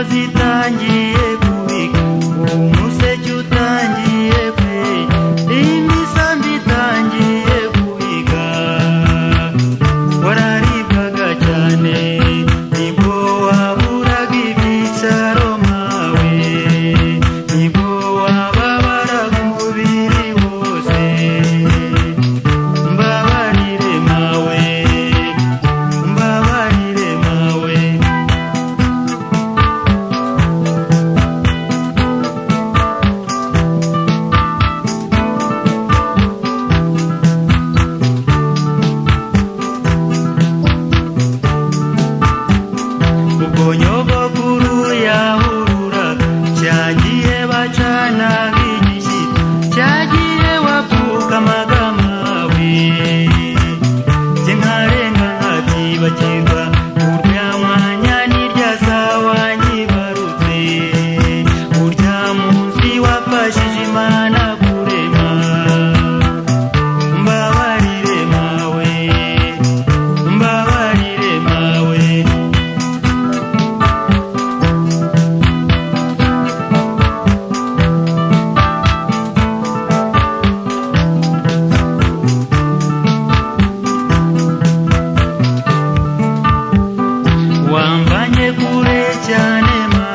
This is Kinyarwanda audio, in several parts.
zitangiye kubika umuseke utangiye pe imisambi itangiye kubika wararibwaga cyane nibwo waburaga ibyicaro mawe nibwo wababaraga umubiri wose mbabarire mawe mbabarire mawe ubwo nyogokuru yahururaga cyagiye bacana nk'igishyitsi cyagiye wapfukamaga amawe jye nkarenga nkabyibagirwa urya mwanya n'irya sawa nyibarutse urya munsi wafashije imana kurema mbabarire mawe mbabarire mawe wambanye kure cyane ma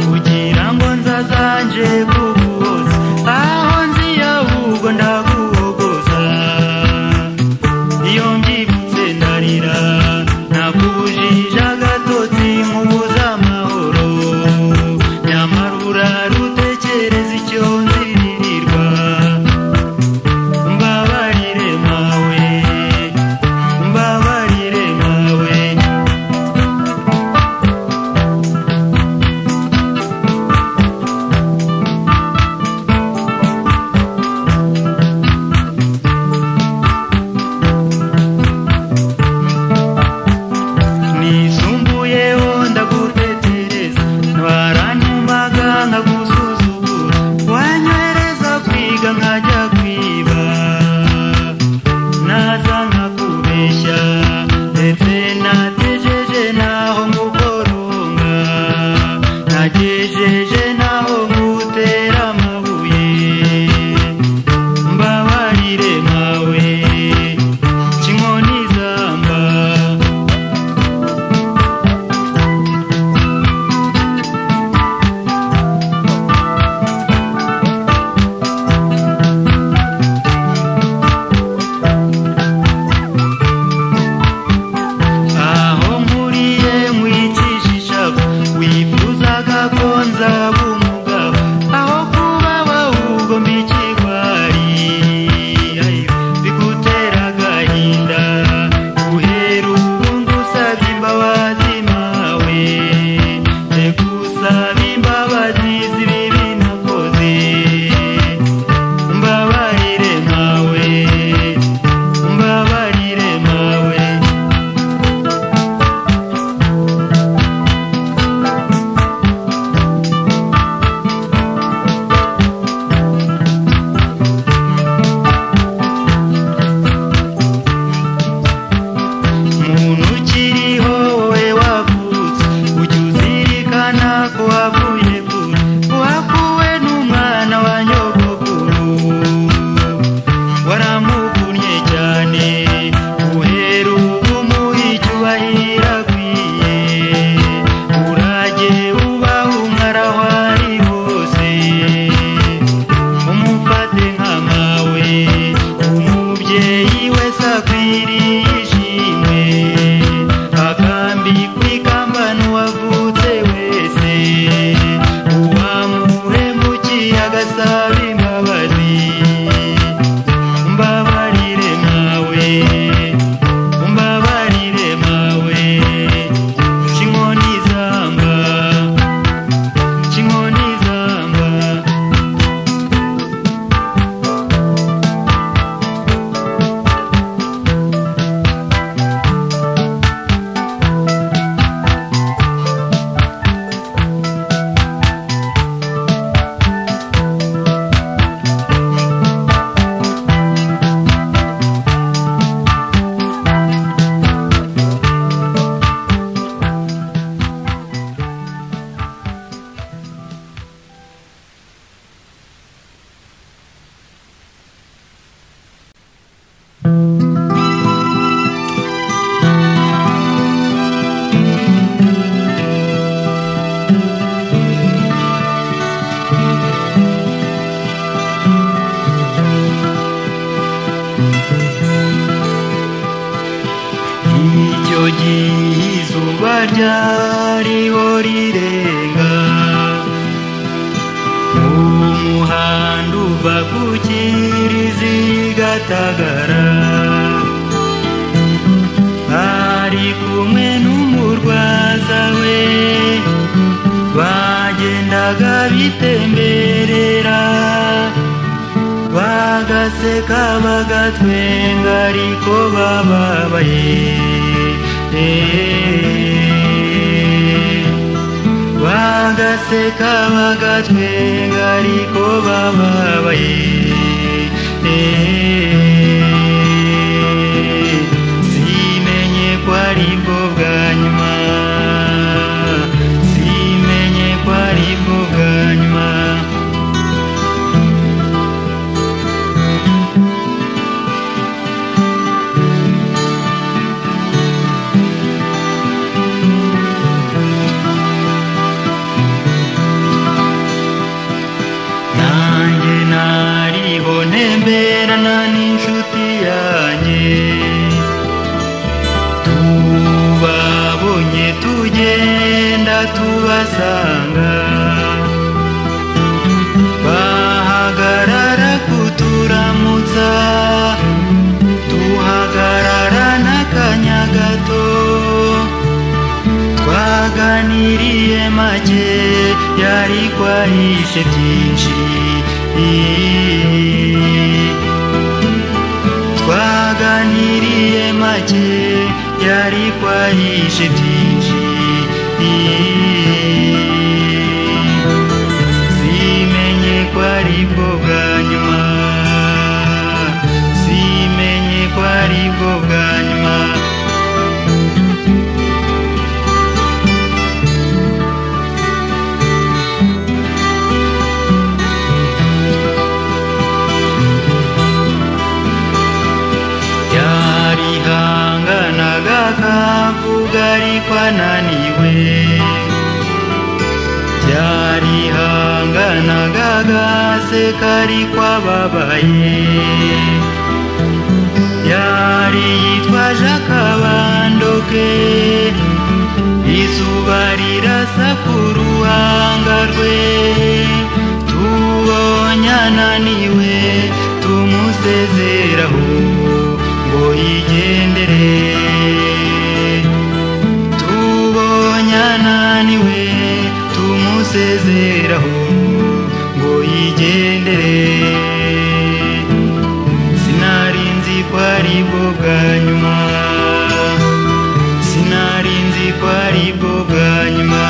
kugira ngo nzazanje kuguhoza aho nziye ahubwo ndaguhogoza iyo mbyibutse ndarira nakujije agatotsi nkubuza amahoro nyamara urarutekereza icyo nziririrwa mbabarire mawe mbabarire mawe nisumbuyeho ndagutetereza baranyumaga nkagusuzugura wanywereza kwiga nkajya kwiba naza nkakubeshya ndetse natejeje naho ngukoronga nagejeje naho ngutera amabuye mbabarire mawe kinkoni zamba aho nkuriye nkwicisha ishavu wifuzaga ko nzaba umugabo aho kuba ahubwo mba ikigwari Ayo, bigutera agahinda guhera ubu ngusabye imbabazi mawe ndagusaba imbabazi z'ibibi nakoze mbabarire mawe mbabarire mawe umuntu ukiriho wowe wavutse ujya uzirikana ko wavuye kure wakuwe n'umwana wa nyogokuru waramuvunnye cyane guhera ubu muha icyubahiro akwiye urage ubahe umwaraho ari hose umufate nka mawe umubyeyi wese akwiriye ishimwe akambikwa ikamba n'uwavutse wese uwamuhemukiye agasaba imbabazi mbabarire mawe mbabarire mawe kinkoni zamba kinkoni zamba gatagara ari kumwe n'umurwaza we bagendaga bitemberera bagaseka bagatwenga ariko bababaye bagaseka bagatwenga ariko bababaye simenye ko ari bwo bwa nyuma simenye ko ari bwo bwa nyuma nanjye nariho ntemberana n'inshuti yanjye tubabonye tugenda tubasanga bahagarara kuturamutsa tuhagarara n'akanya gato twaganiriye make yari kwahishe byinshi twaganiriye make yari kwahishe byinshi simenye ko ari bwo bwa nyuma simenye ko ari bwo bwa nyuma yarihanganaga akavuga ariko ananiwe yarihanganaga agaseka ariko ababaye yari yitwaje akabando ke izuba rirasa ku ruhanga rwe tubonye ananiwe tumusezeraho ngo yigendere tubonye ananiwe tumusezeraho ngo yigendere sinari nzi ko ari bwo bwa nyuma sinari nzi ko ari bwo bwa nyuma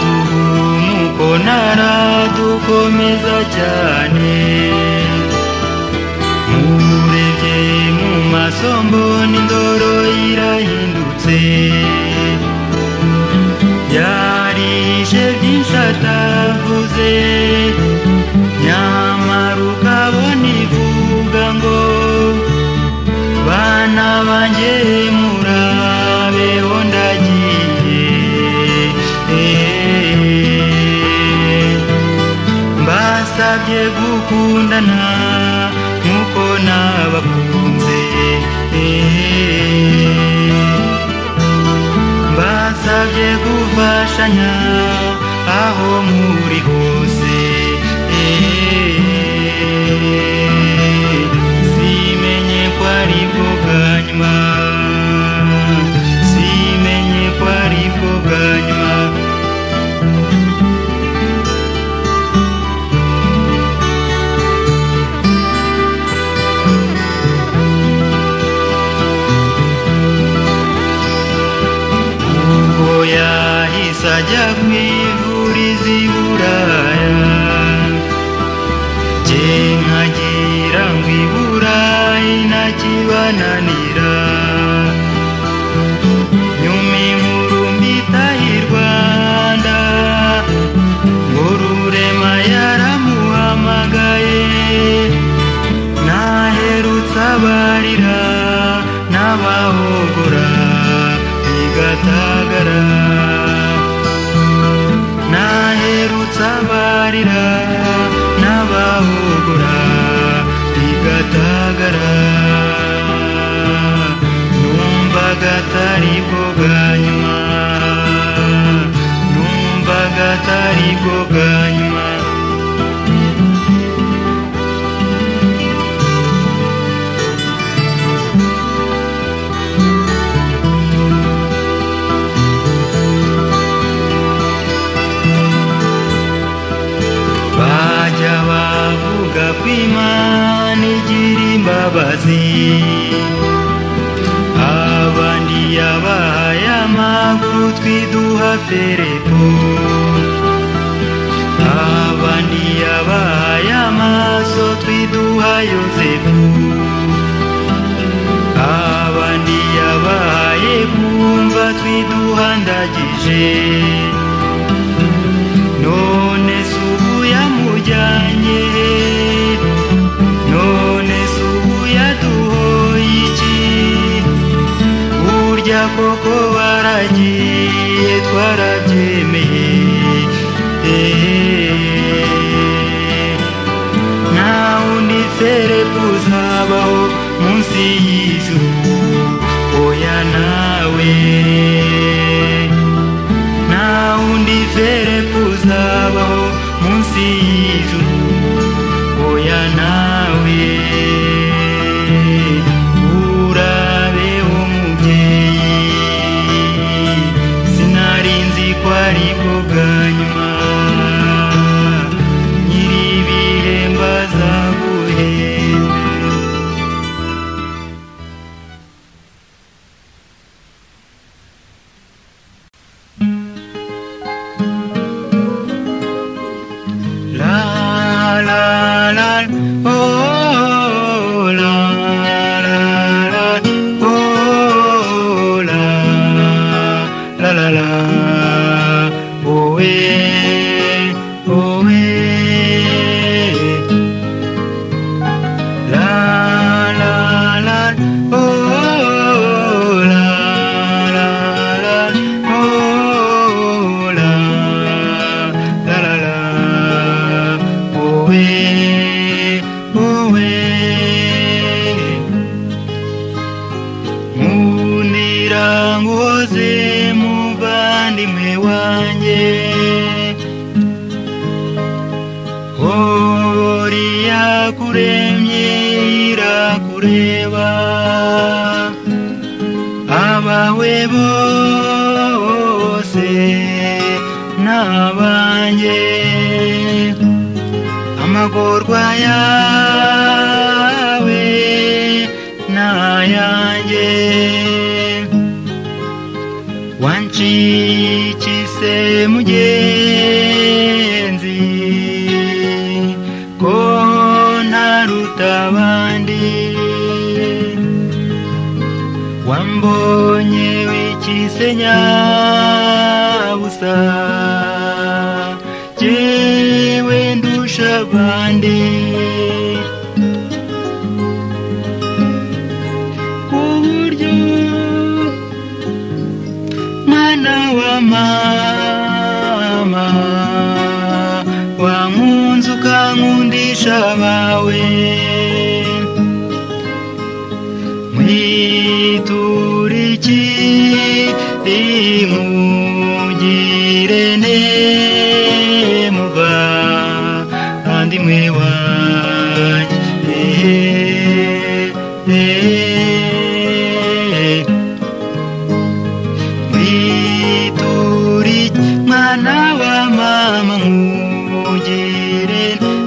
aduhumuko naradukomeza cyane murebye mu maso mbona indoro irahindutse yarishe byinshi atavuze nyamara ukabona ivuga ngo bana banjye murabeho ndagiye mbasabye gukundana nk'uko nabakunze mbasabye gufashanya aho muri hose simenye ko ari bwo bwa nyuma simenye ko ari bwo bwa nyuma ubwo yahise ajya ku ivurizo i buraya jye nkagira ngo i burayi ntakibananira nyuma inkuru mbita i rwanda ngo rurema yaramuhamagaye naherutse abarira n'abahogora bigatagara naherutse abarira n'abahogora bigatagara akarigo bwa nyuma bajya bavuga ko imana igira imbabazi abandi yabahaye amaguru twiduha fereko abandi yabahaye amaso twiduha yosefu abandi yabahaye kumva twiduha ndagije none se ubu yamujyanye none se ubu yaduhoye iki burya koko baragiye twarabyemeye Eh, nta wundi serefu uzabaho munsi y'ijuru oya nawe nta wundi verepu uzabaho munsi y'ijuru oya nawe urabe umubyeyi sinari nzi ko ari bwo bwa nyuma nyir'ibihe mbazaguhembe La la la oh, oh, oh, la la la oh la la la la oh eh oh eh La la la oh la la la oh la la la la oh eh oh eh Nkundira nguhoze muvandimwe wanjye Hori yakuremye irakureba Abawe bose n'abanjye Amagorwa yawe n'ayanjye wancikise mugenzi ko ntaruta abandi wambonye wikise nyabusa jyewe ndusha abandi ku buryo mwana wa mama wankunze ukankundisha abawe mwituriki rimugire nemuva kandi mwe wanjye mwituri mwana wa mama nkugire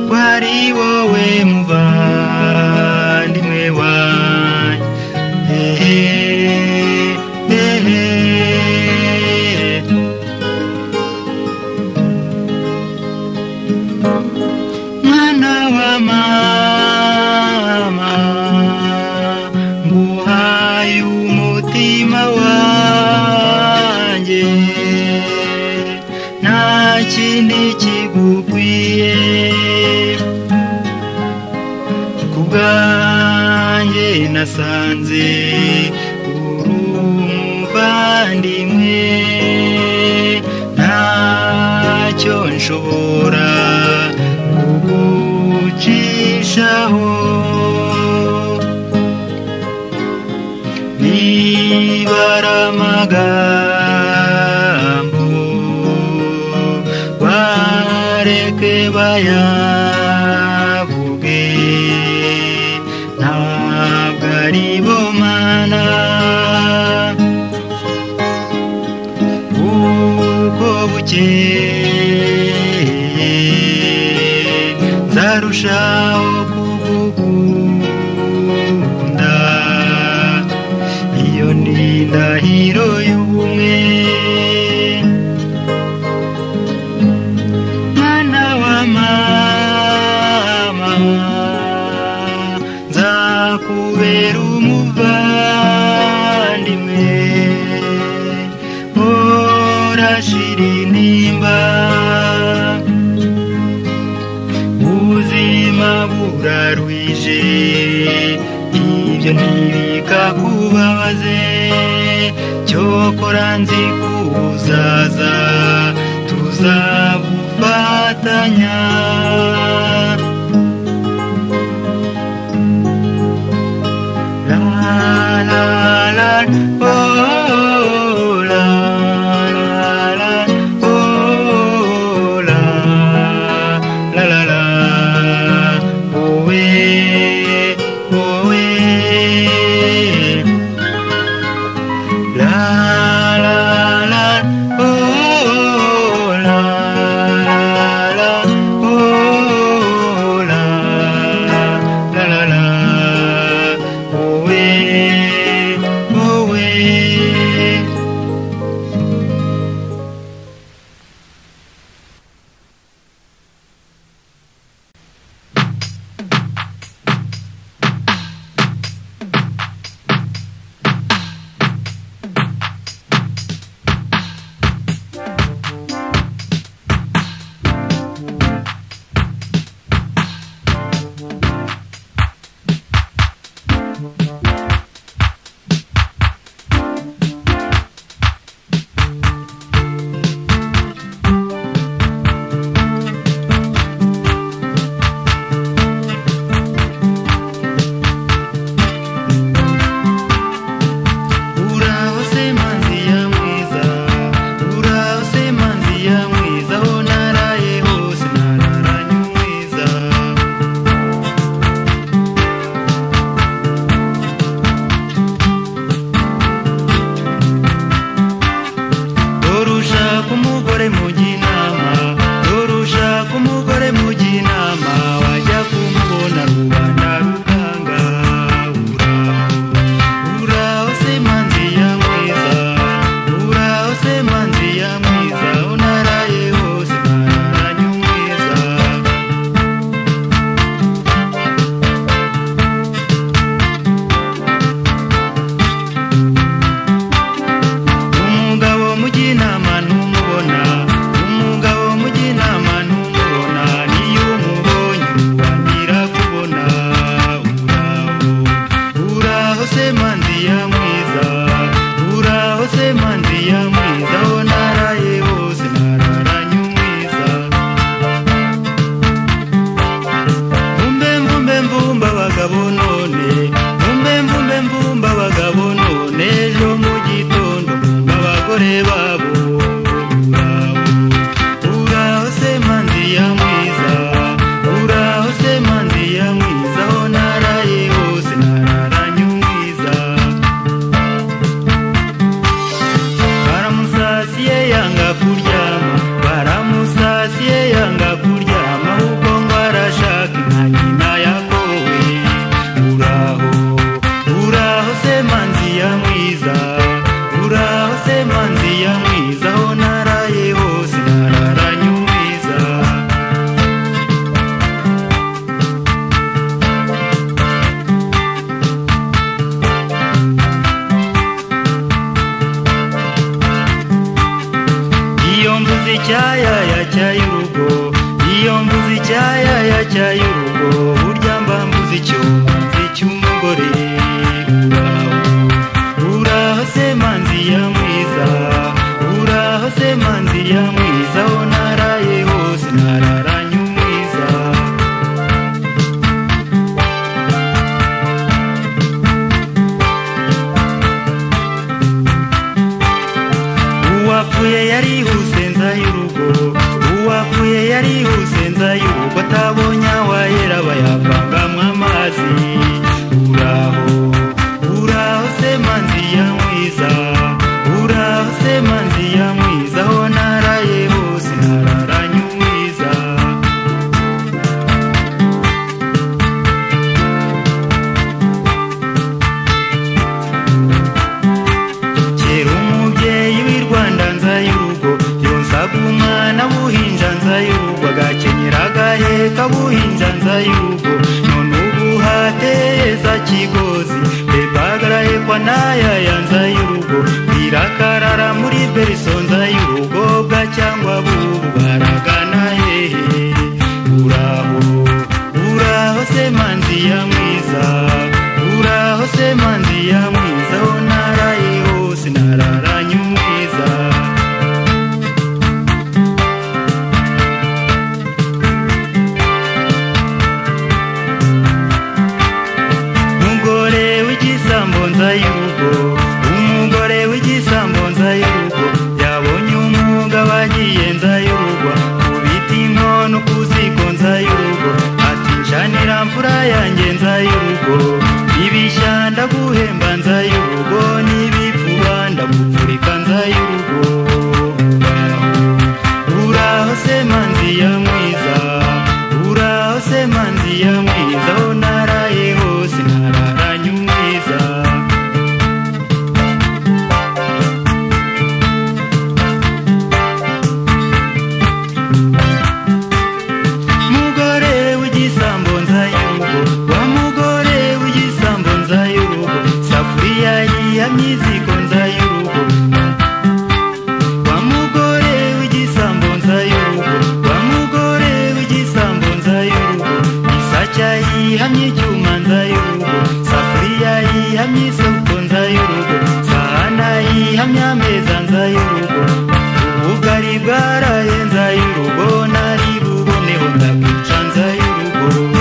ko ari wowe muvandimwe wanjye mwana wa mama nguhaye umutima wanjye nta kindi kigukwiye ku bwanjye nasanze uri umuvandimwe ntacyo nshobora kugucishaho nibara amagambo wa bareke bayavuge ntabwo ari bomana kuko bukeye nzarushaho kugukunda iyo ni indahiro y'ubumwe mwana wa mama nzakubera umuvandimwe urashira intimba ubuzima burarwije ibyo ntibikakubabaze cyokora nzi ko uzaza tuzabufatanya la la la oh, oh, la la la oh, la la la la wowe wowe La la la oh la la oh la la la la oh eh oh eh Uraho se manzi ya mwiza Uraho se manzi ya mwiza Aho naraye hose nararanye umwiza Dore ushaka umugore mujya inama Dore ushaka umugore mujya inama Wajya kumubona rubanda ruganga Uraho Uraho se manzi ya mwiza Uraho se manzi ya mwiza Unaraye hose nararanye umwiza umugabo mujya inama ntumubona umugabo mujya inama ntumubona niyo umubonye wambwira kubona uraho uraho se manzi ya mwiza uraho se manzi ya mwiza aho naraye hose nararanye umwiza mvumbe mvumbe mvumba abagabo none mvumbe mvumbe mvumba abagabo none ejo mu gitondo mvumba abagore babo Uraho, uraho se manzi ya mwiza uraho se manzi ya mwiza aho naraye hose nararanye umwiza baramusasiye yanga kuryama baramusasiye yanga kuryama ahubwo ngo arashaka nka nyina yakowe uraho uraho se manzi ya mwiza uraho se manzi ya mwiza aho naraye hose nararanye umwiza iyo mvuze icyayaya cyay'urugo iyo mvuze icyayaya cyay'urugo burya mba mvuze icyumanzi cy'umugore uraho uraho se manzi ya mwiza uraho se manzi ya mwiza aho naraye hose nararanye umwiza uwapfuye yarihuse nza y'urugo uwapfuye yarihuse nzayo ko atabonye awahera bayavangamo amazi uraho uraho se manzi ya mwiza uraho se manzi ya mwiza aho naraye hose nararanye umwiza kera umubyeyi w'i rwanda nzay'urugo yonsaga umwana buhinja nzay'urugo agakenyera agaheka buhinja nzay'urugo none ubu hateye za kigozi bebagarahekwa n'ayaya nzay'urugo birakarara muri beriso nzay'urugo bwa cyangwa bubu baragana hehe uraho uraho se manzi ya mwiza uraho se manzi ya mwiza aho naraye hose nararanye umwiza umugore w'igisambo nzay'urugo umugore w'igisambo nzay'urugo yabonye umwuga bagiye nzay'urugwa ku biti inkono ku ziko nzay'urugo ati nshanira mfura yanjye nzay'urugo ibishyanda guhemba nzay'urugo n'ibipfuba ndagupfurika nzay'urugo uraho se manzi ya mwiza uraho se manzi ya mwiza aho naraye hose nararanye umwiza mugore w'igisambo nzay'urugo wa mugore w'igisambo nzay'urugo safuriya yihamye iziko nzay'urugo wa mugore w'igisambo nzay'urugo wa mugore w'igisambo nzay'urugo isacya yihamye icyuma nzay'urugo safuriya yihamye isoko nzay'urugo sahana yihamye ameza nzay'urugo ubugari bwaraye nzay'urugo nari buboneho ndabwica nzay'urugo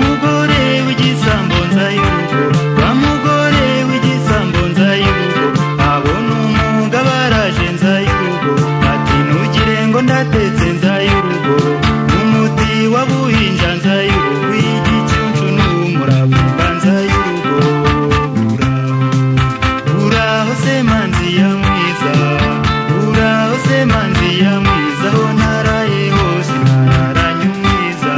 mugore w'igisambo nzay'urugo wa mugore w'igisambo nzay'urugo abona umwuga baraje nzay'urugo ati ntugire ngo ndatetse nzay'urugo n'umuti wa buhinja nzay'urugo igicucu n'umuravumba nzay'urugo uraho se manzi ya mwiza uraho se manzi ya mwiza aho naraye hose nararanye umwiza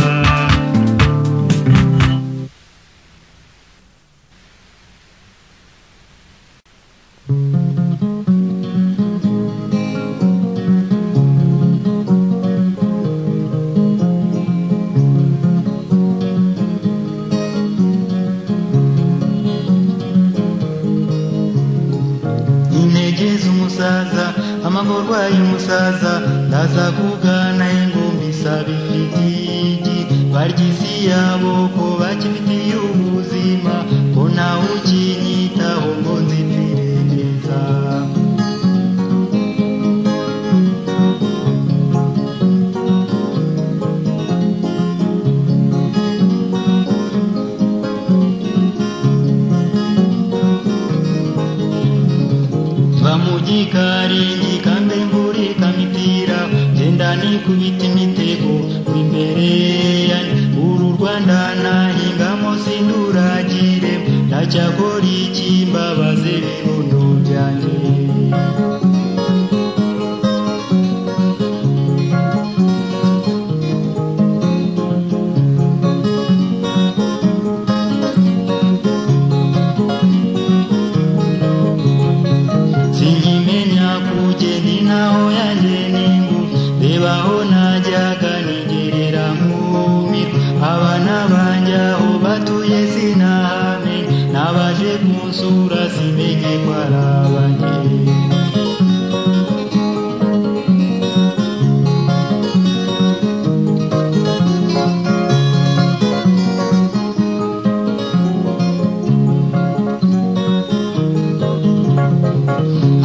intege z'umusaza amagorwa y'umusaza ndaza kugana ingumbi isaba ifitigi barya isi yabo ko bakifitiye ubuzima ko ntawe ukinyitaho ngo nzipfire neza vamujikari ikambemburika mipira genda nikubita imitego wimbere yanjye uru rwanda nahingamo sinduragire ndacyakora iki mbabaze ibirundo byanjye sinkimenya kugeni naho yanjye n'ingu rebaho najyaga nigerera nkumi abana banjye aho batuye sinahame nabaje kunsura simenye ko ari abanjye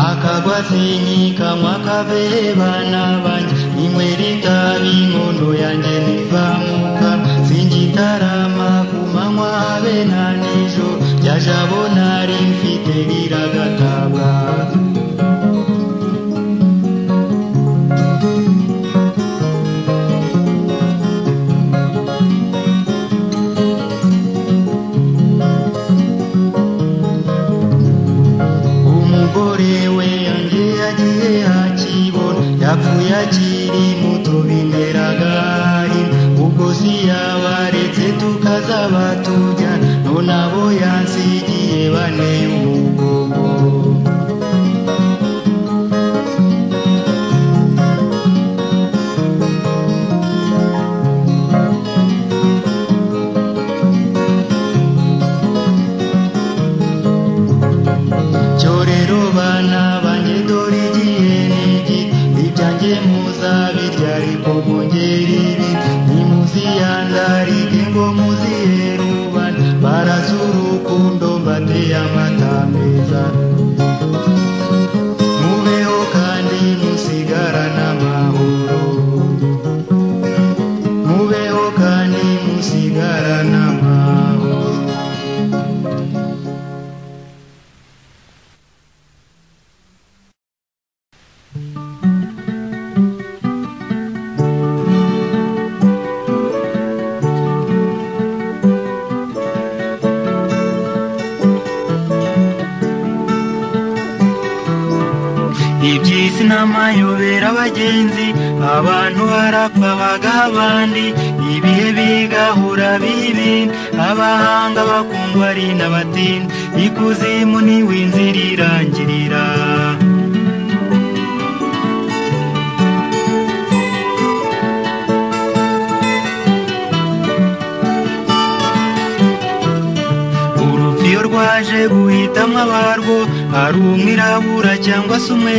akagwa sinyika mwakavebana vanje imwe ritavi ng'ondo yanje nivamuka sinjitarama kumamwa ave na nijoro rya jabo nari mfite riragatabwa umugore we yanjye yagiye yakibona yapfuye akiri muto binderaga rimwe. ubwo si yabaretse tukazaba tujyana none abo yansigiye bane umugongo cyo rero bana banjye dore igihe n'igi ibyanjye muzabirya ariko mwongere ibi ntimuziyandarike ngo muziherubane barazi urukundo mbateye amatambeza mubeho kandi musigarane amahoro mubeho kandi musigarane amahoro iby'isi n'amayobera abagenzi abantu barapfa bagaha abandi ibihe bigahura bibi abahanga bakundwa ari n'abatini ikuzimu niwe inzira irangirira urupfu iyo rwaje guhitamo abarwo ari umwirabura cyangwa se umwe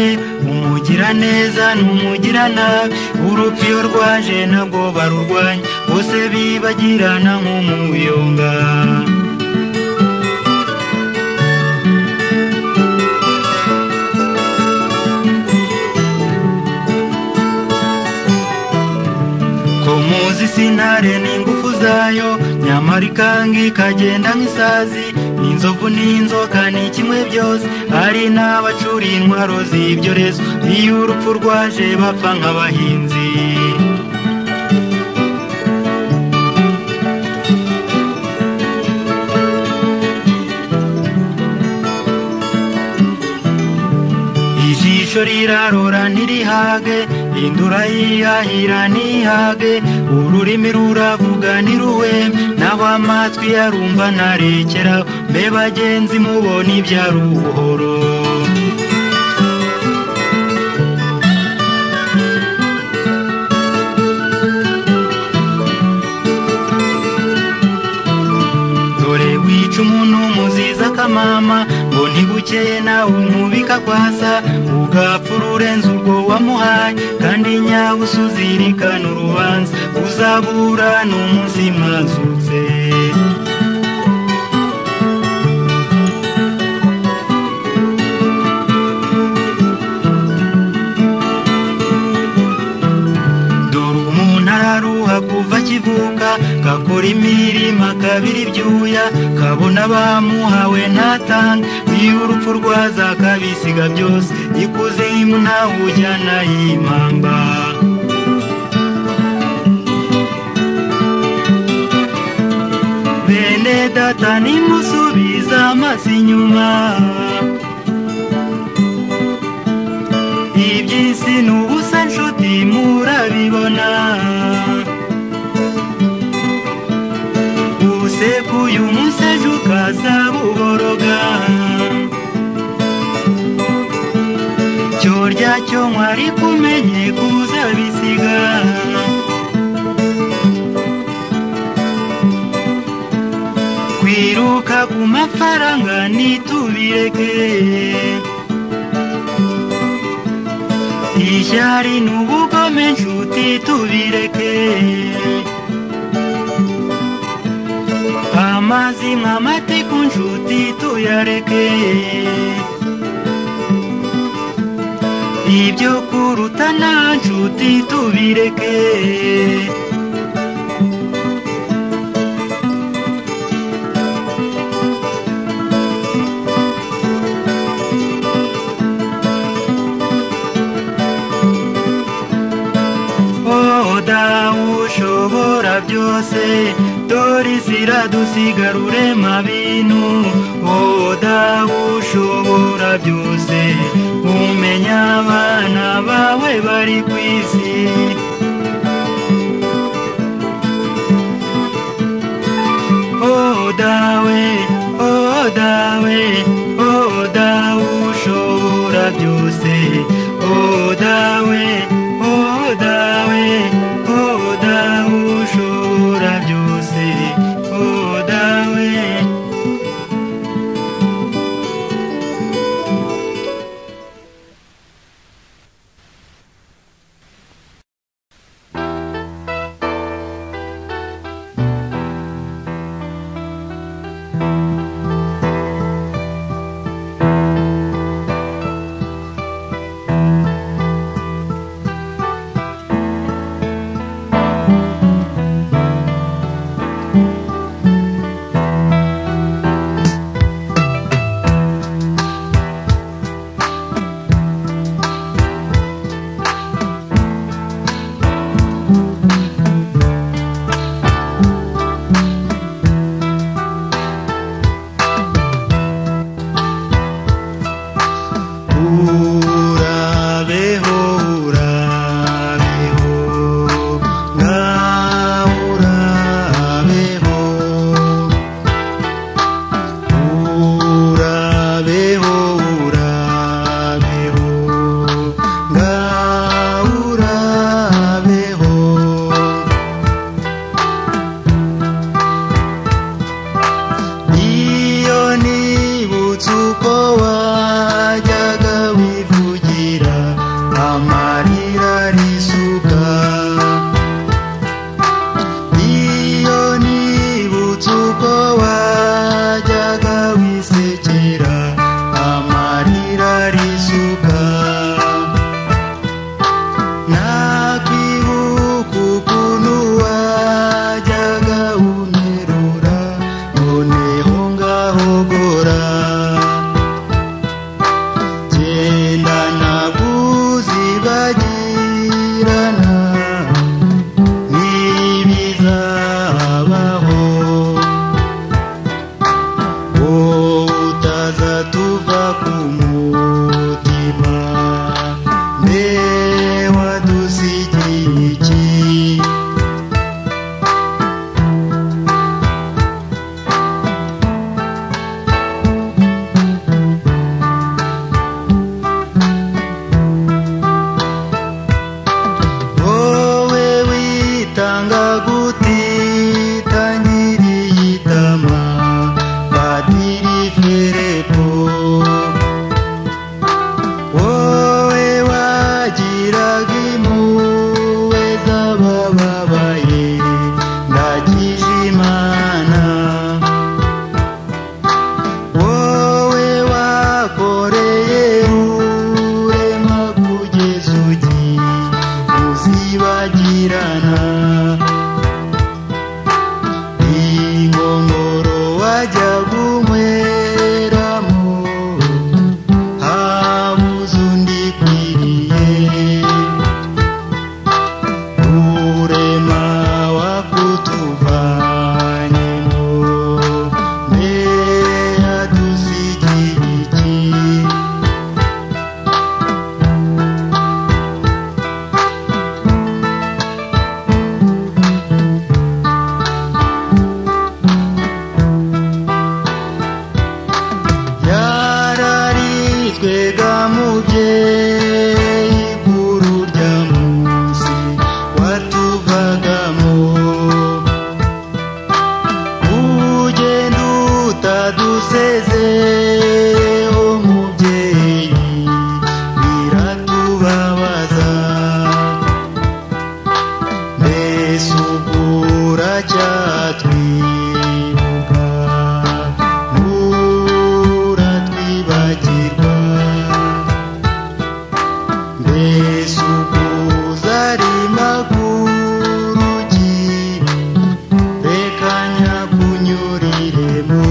umugiraneza n'umugiranabi urupfu iyo rwaje nabwo barurwanya bose bibagirana nk'umuyonga ko muzi sintare n'ingufu zayo nyamara ikanga ikagenda nk'isazi inzovu n'inzoka ni kimwe byose hari n'abacura intwaro z'ibyorezo iyo urupfu rwaje bapfa nk'abahinzi ijisho rirarora ntirihage indura yihahira ntihage ururimi ruravuga ntiruwe naho amatwi yarumva ntarekera mbe bagenzi mubona ibyara ubuhoro dore wica umuntu muziza akamama ngo ntibukeye nawe umubika kwasa ugapfa ururenze urwo wamuhaye kandi nyabusuzi rikana urubanza uzabura n'umunsi mwazutse dore umuntu araruha kuva akivuka gakora imirimo akabira ibyuya kabona bamuhawe ntatanga iyo urupfu rwaza akabisiga byose ikuzimu ntawe ujyana y'impamba bene data nimusubiza amaso inyuma iby'isi ni ubusa nshuti murabibona usekuye umuseje ukaza buboroga cyorya cyo mwari kumenye kuzabisiga kwiruka ku mafaranga nitubireke ishyari n'ubugome nshuti tubireke amazi nk'amateku nshuti tuyareke ibyo kuruta nta nshuti tubireke dukora byose dore ziradusigarure mabintu wowe dawe ushobora byose umenya abana bawe bari ku isi oh dawe oh dawe oh dawe ushobora byose oh dawe oh dawe oh dawe ushobora byose oh dawe urabeho urabeho nawe urabeho urabeho urabeho nawe urabeho iyo nibutse uko wajyaga wivugira amarira risuka iyo nibutse uko wajyaga wisekera amarira risuka nakwibuka ukuntu wajyaga unterura noneho ngahogora genda nakuzibagirana ntibizabaho wowe utazatuva ku mutima mbe wadusigiye iki wowe witanga gutitangiriye itama padiri filipo wowe wagiraga impuhwe z'abababaye ndagije imana wowe wakoreye urema kugeza ugiye uzibagirana ingongoro wajyaga unyweramo habuze undi ikwiriye urema wakutuvanyemo mbe yadusigiye iki yararitswe ga mubyeyi guru rya munsi watuvagamo ugenda utadusezeho mubyeyi biratubabaza mbese ubwura cyatwibuka nturatwibagirwa mbese ubwuza ari maguru ugiye reka nyakunyuriremo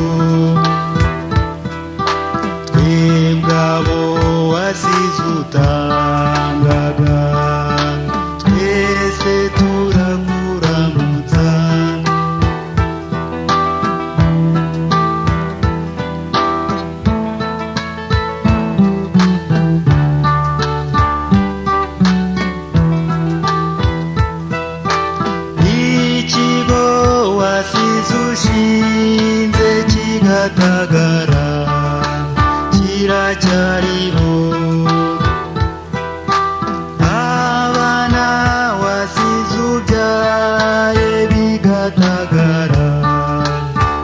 kirara kiracyariho abana wasize ubyaye bigatagara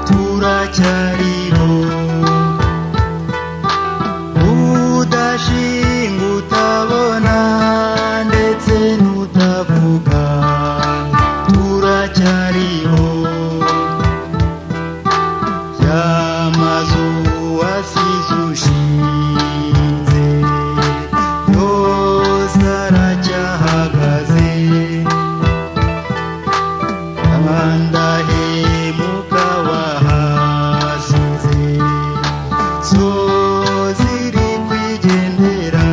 turacyariho udashinga utabona ndetse n'utavuga turacyariho yamazu wasize ushinze yose aracyahagaze abandahemuka bahasize zo ziri kwigendera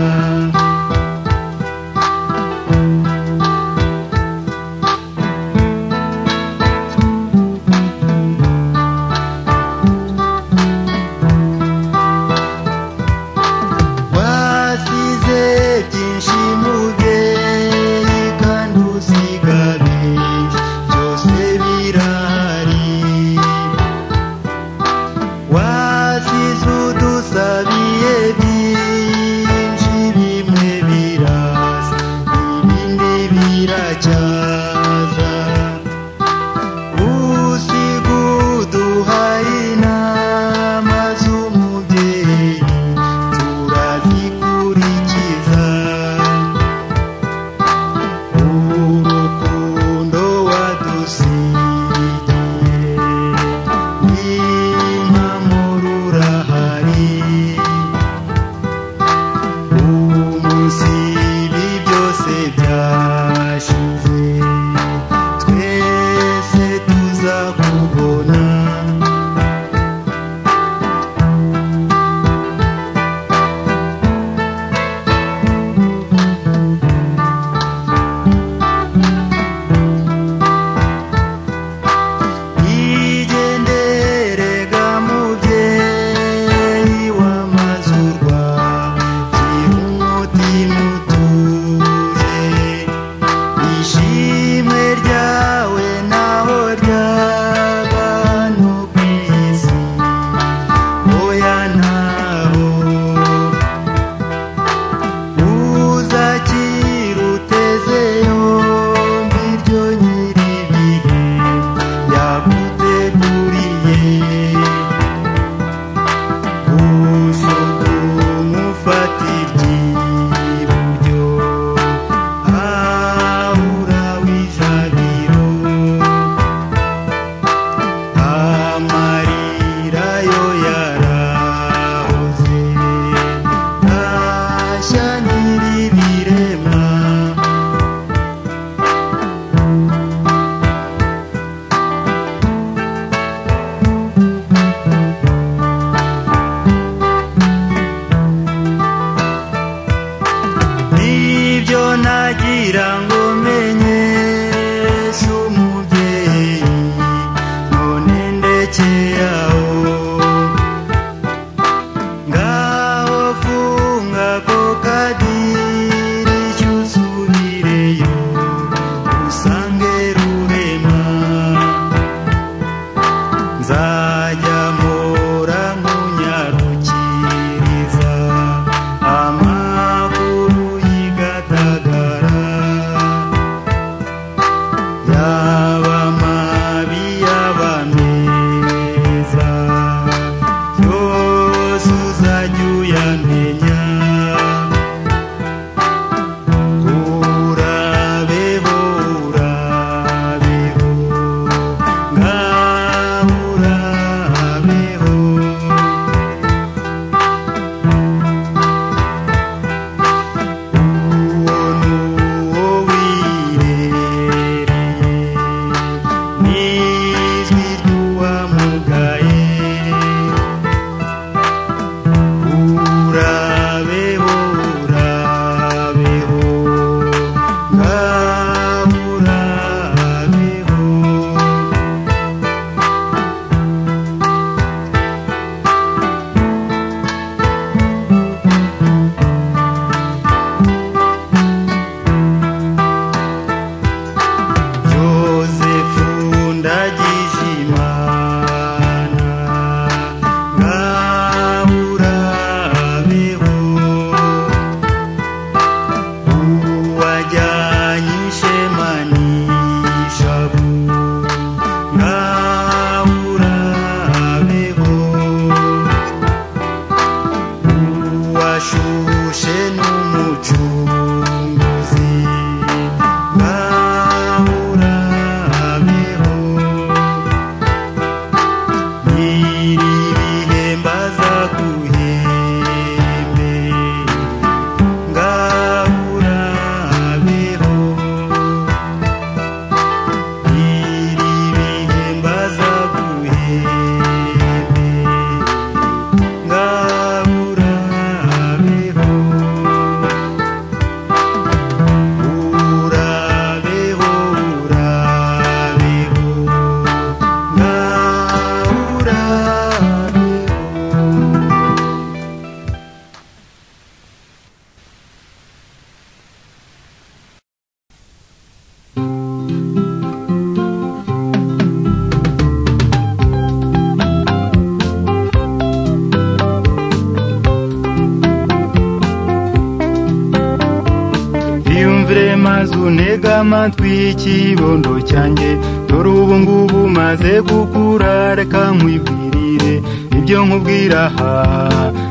livre maze unega amatwi y'ikibondo cyanjye dore ubu ngubu maze gukura reka nkwibwirire ibyo nkubwira aha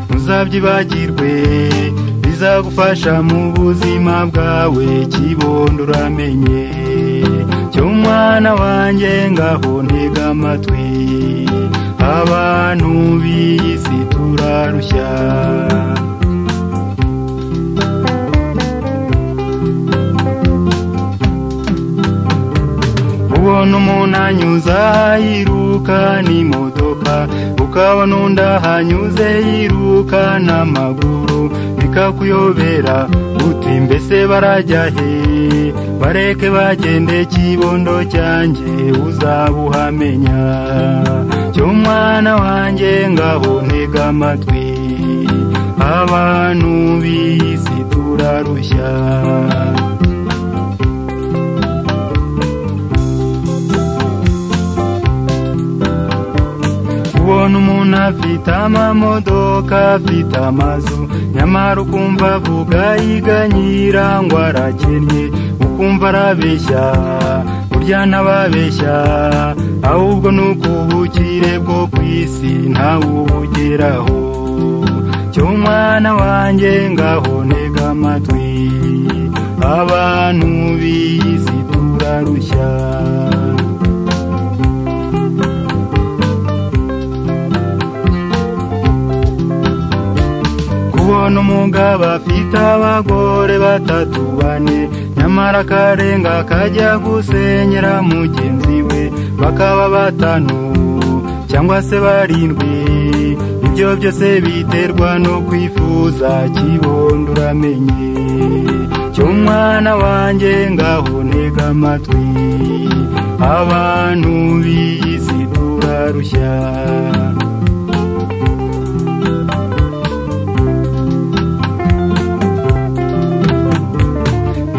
ntuzabyibagirwe bizagufasha mu buzima bwawe kibondo uramenye cyo mwana wanjye ngaho ntega amatwi abantu b'iyi si turarushya ubona umuntu anyuze yiruka n'imodoka ukabona undi ahanyuze yiruka n'amaguru bikakuyobera uti mbese barajya he bareke bagende kibondo cyanjye uzabuhamenya cyo mwana wanjye ngaho ntega amatwi abantu b'iyi si turarushya ubona umuntu afite amamodoka afite amazu nyamara ukumva avuga yiganyira ngo arakennye ukumva arabeshya burya ntababeshya ahubwo ni ukubukire bwo ku isi ntawubugeraho cyo mwana wanjye ngaho ntega amatwi abantu b'iyi si turarushya kubona umugabo afite abagore batatu bane nyamara akarenga akajya gusenyera mugenzi we bakaba batanu cyangwa se barindwi ibyo byose biterwa no kwifuza kibondo uramenye cyo mwana wanjye ngaho ntega amatwi abantu b'iyi si turarushya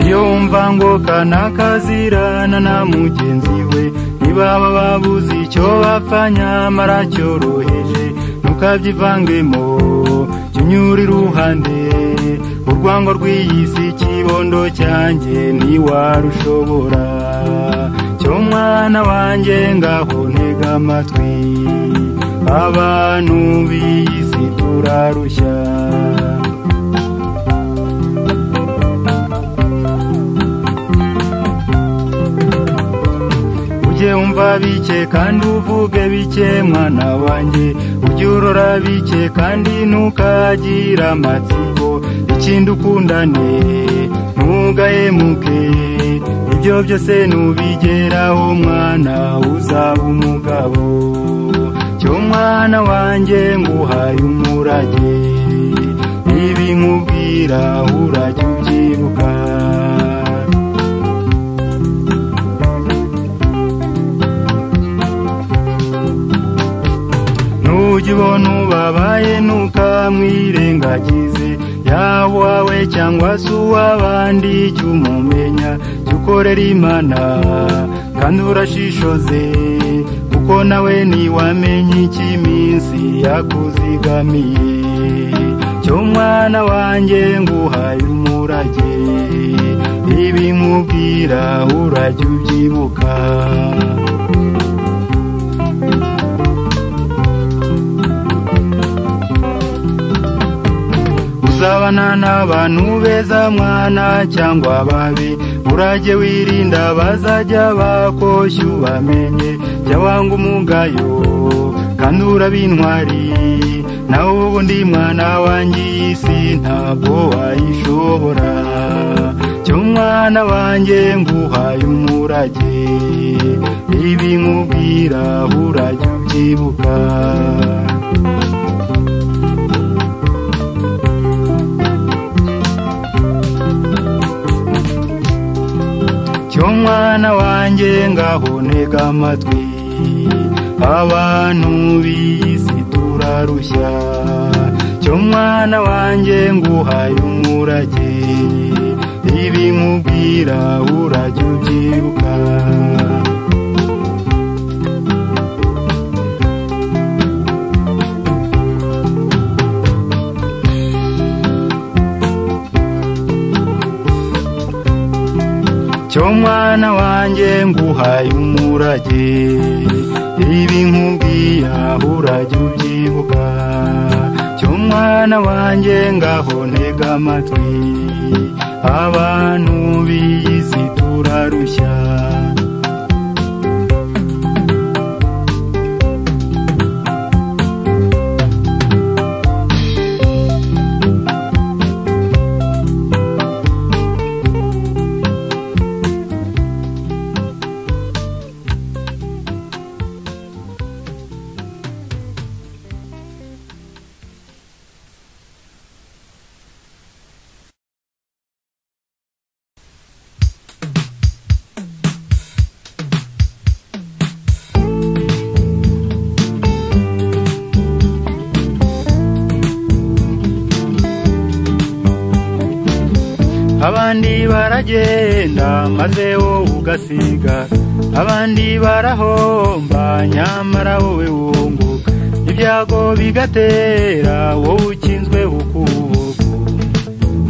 yumva ngo kanakazirana na mugenzi we nibaba babuze icyo bapfa nyamara cyoroheje ntukabyivangemo kinyura iruhande urwango rw'iyi si kibondo cyanjye ntiwarushobora cyo mwana wanjye ngaho ntega amatwi abantu b'iyi si turarushya ujye wumva bike kandi uvuge bike mwana wanjye ujye urora bike kandi ntukagira amatsiko ikindi ukundane ntugahemuke ibyo byose nubigeraho mwana uzaba umugabo cyo mwana wanjye nguhaye umurage ibi nkubwira urajya ubyibuka ujye ubona ubabaye ntukamwirengagize yaba uwawe cyangwa se uw'abandi jya umumenya jya ukorera imana kandi urashishoze kuko nawe ntiwamenye icyo iminsi yakuzigamiye cyo mwana wanjye nguhaye umurage ibi nkubwira urajya ubyibuka uzabana n'abantu beza mwana cyangwa babi urajye wirinda bazajya bakoshya ubamenye jya wanga umugayo kandi uraba intwari nawe ubundi mwana wanjye iyi si ntabwo wayishobora cyo mwana wanjye nguhaye umurage ibi nkubwira urajya ubyibuka cyo mwana wanjye ngaho ntega amatwi abantu b'iyi si turarushya cyo mwana wanjye nguhaye umurage ibi nkubwira urajya ubyibuka cyo mwana wanjye nguhaye umurage ibi nkubwiye aho urajya ubyibuka cyo mwana wanjye ngaho ntega amatwi abantu b'iyi si turarushya abandi baragenda maze wowe ugasiga abandi barahomba nyamara wowe wunguka ibyago bigatera wowe ukinzwe ukubuku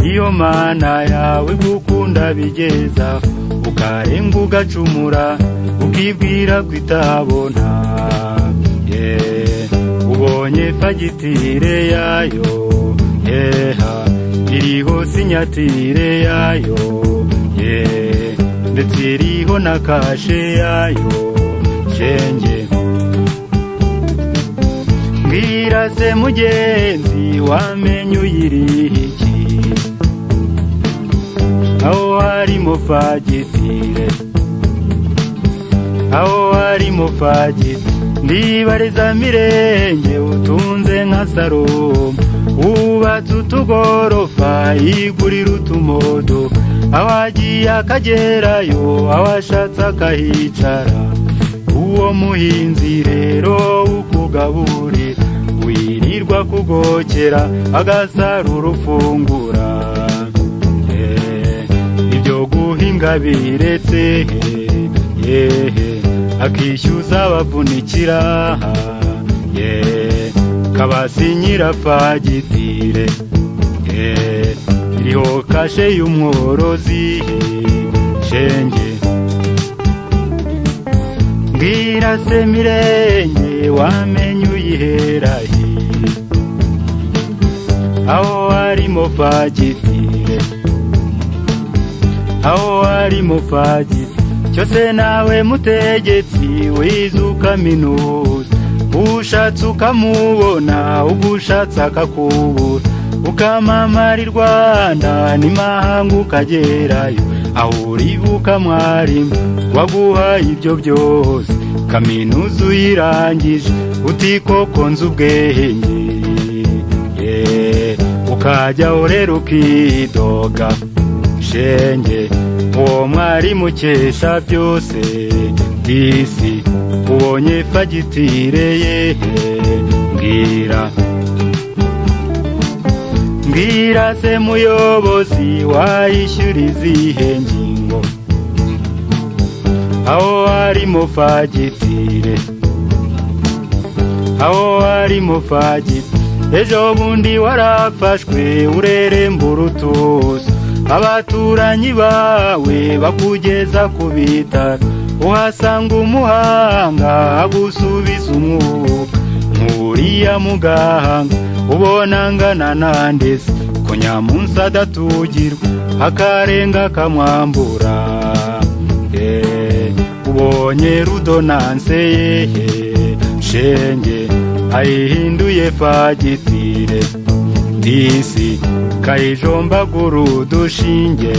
iyo mana yawe gukunda bigeza ukarenga ugacumura ukibwira ko itabona Yeah. ubonye fagitire yayo yeha iriho sinyatire yayo ye ndetse iriho na kashe yayo shenge mbwira se mugenzi wamenye uyiriha iki aho harimo fagitire aho harimo fagitire ndibariza mirenge utunze nka salomo wubatse utugorofa yigurira utumodo awagiye akagerayo awashatse akahicara uwo muhinzi rero ukugaburira wirirwa kugokera agasarura ufungura Eh, ibyo guhinga biretse he, yehe akishyuza abavunikira yehe kabasinyira fagitire Eh, iriho kashe y'umworozi shenge mbwira se mirenge wamenye uyiherahe aho harimo fagitire aho harimo fagitire cyose nawe mutegetsi wiza ukaminuza ushatse ukamubona ubwo ushatse akakubura ukamamara i rwanda n'imahanga ukagerayo aho uri bukamwarimu waguhaye ibyo byose kaminuza uyirangije utikoko nzu ubwenge Yeah. ukajyaho rero ukidoga shenge uwo mwarimu ukesha byose disi ubonye fagitire yehe mbwira mbwira se muyobozi wayishyura izihe ngingo aho harimo fagitire aho harimo fagitire ejo bundi warafashwe ureremba urutuza abaturanyi bawe bakugeza ku bitaro uhasanga umuhanga agusubiza umwuka nkuriya muganga ubona ngana nandese ko nyamunsi adatugirwa akarenga akamwambura Eh, ubonye rudonanse yehe shenge ayihinduye fagitire disi kayijombagura udushinge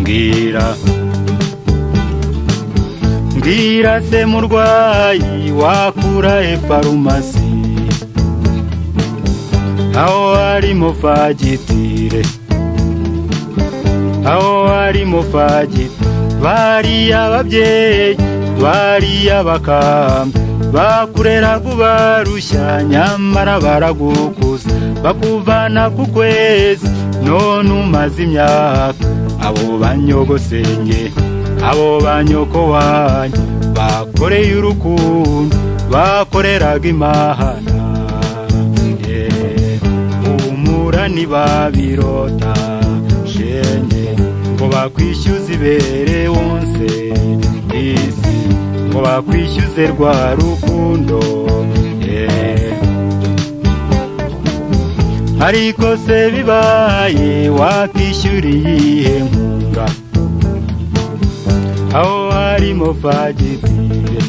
mbwira mbwira se murwayi wakura he farumasi aho harimo fagitire aho harimo fagitire bariya ababyeyi bariya bakambwe bakureraga ubarushya nyamara baragukuza bakuvana ku kwezi none umaze imyaka abo banyogosenge abo banyoko wanyu bakoreye urukundo bakoreraga imahana humura ntibabirota shenge ngo bakwishyuza ibere wonse disi ngo bakwishyuze rwa rukundo eh. ariko se bibaye wakishyuriye iyihe nkunga aho harimo fagitire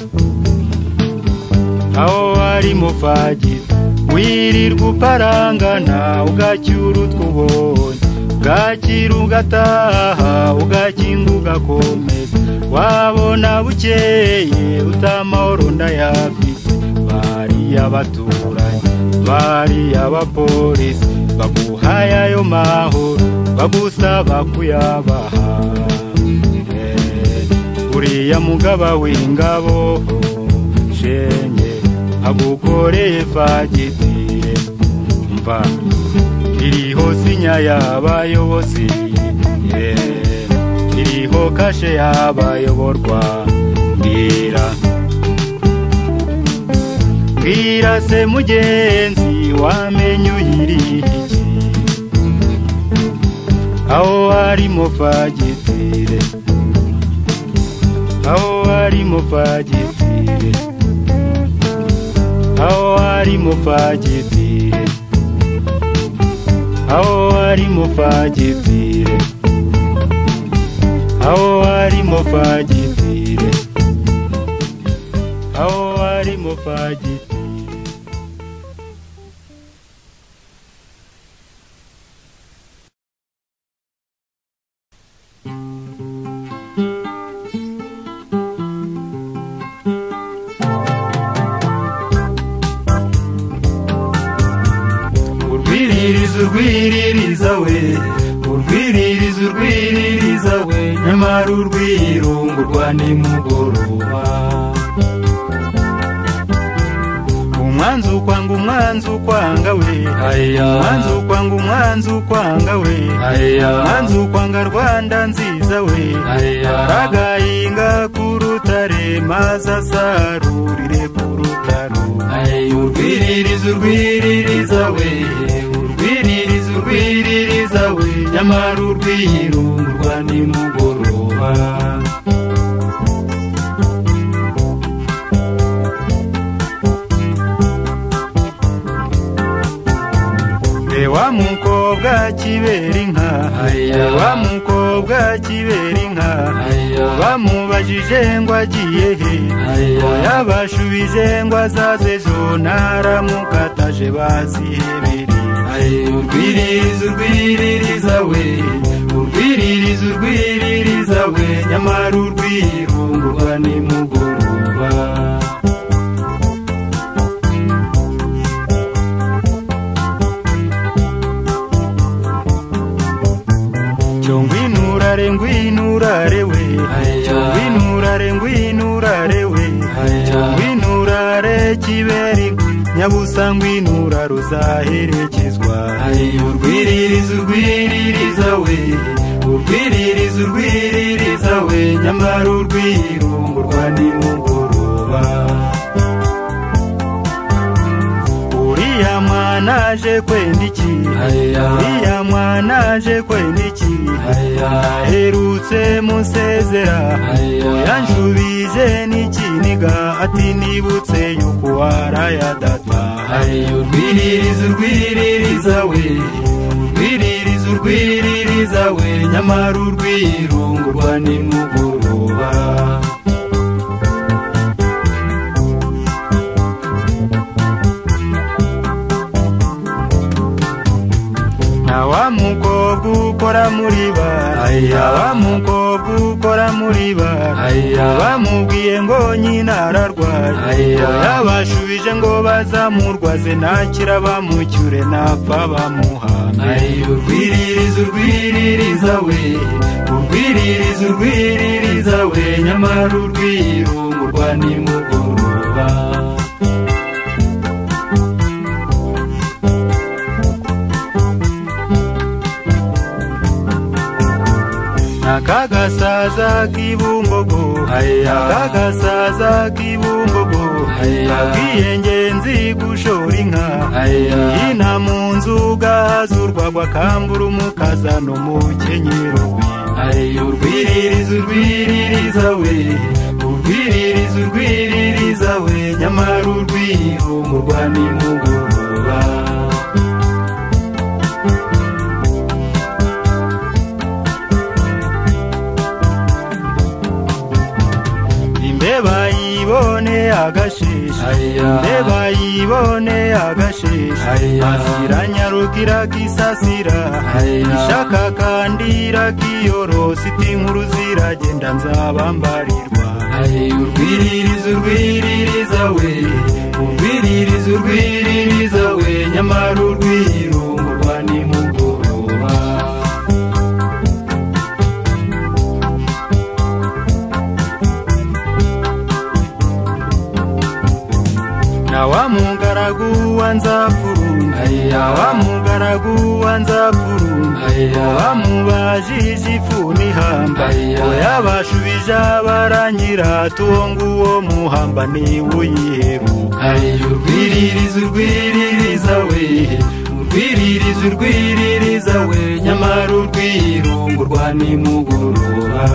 aho harimo fagitire wirirwa uparangana ugacyura utwo ubonye bwakira ugataha ugakinga ugakomeza wabona bukeye utamahoro ndayafite bari abaturanyi bari abapolisi baguhaye ayo mahoro bagusaba kuyabaha Eh, uriya mugaba w'ingabo shenge agukoreye fagitire mva iriho sinya y'abayobozi yeah. iriho kashe y'abayoborwa mbwira mbwira se mugenzi wamenye uyiriye iki aho harimo fagitire aho harimo fagitire aho harimo fagitire aho harimo fagitire aho harimo fagitire aho harimo fagitire urwiririza urwiririza we urwiririza urwiririza we nyamara urwirungurwa nimugoroba umwanzi ukwanga umwanzi ukwanga we Aya. umwanzi ukwanga umwanzi ukwanga we Aya. umwanzi ukwanga rwanda nziza we Aya. aragahinga ku rutare maze asarurire ku rutaro urwiririza urwiririza we urwiririza urwiririza we nyamara urwihirungurwa nimugoroba Eh, wa mukobwa kibera inka Aya. wa mukobwa kibera inka Aya. bamubajije ngo agiye he Aya. yabashubije ngo azaze ejo naramukataje bazihebere urwiririza urwiririza we urwiririza urwiririza we nyamara urwirungurwa nimugoroba cyo ngwinurare ngwinurare we Aya. cyo ngwinurare ngwinurare we Aya. cyo ngwinurare kiberi nyabusa ngwinura ruzaherekezwa urwiririza urwiririza we urwiririza urwiririza we nyamara urwirungurwa nimugoroba uriya mwana aje kwenda iki Aya. uriya mwana aje kwenda iki Aya. aherutse musezera Aya. yanshubije n'ikiniga ati nibutse yuko warayadata urwiririza urwiririza we urwiririza urwiririza we nyamara urwirungurwa nimugoroba nta wa mukobwa ukora muri bara Aya. nta wa mukobwa ukora muri bara Aya. bamubwiye ngo nyina ararwaye Aya. yabashubije ngo bazamurwaze nakira bamucyure napfa bamuhame Aya. urwiririza urwiririza we urwiririza urwiririza we nyamara urwirungurwa nimugoroba nakagasaza k'ibumbogo Aya. nakagasaza k'ibumbogo Aya. abwiye ngenzi gushora inka Aya. ina mu nzu gaha urwazurwa rwakambura umukaza n'umukenyero we Aye urwiririza urwiririza we urwiririza urwiririza we nyamara urwihumurwa nimugoroba imbeba yibone agashisha Aya. imbeba yibone agashisha Aya. asiranya gisasira Aya. ishaka kandi iragiyorosa iti inkuru ziragenda nzabambarirwa Aye urwiririza urwiririza we urwiririza urwiririza we nyamara urwihumurwa nimugoroba na wa mugaragu wa nzafurunda Aya. wa mugaragu wa nzafurunda Aya. bamubajije ifu n'ihamba Aya. oya bashubije abaranyira tuwo nguwo muhamba niwe uyiheruka Aye urwiririza urwiririza we urwiririza urwiririza we nyamara urwihumurwa nimugoroba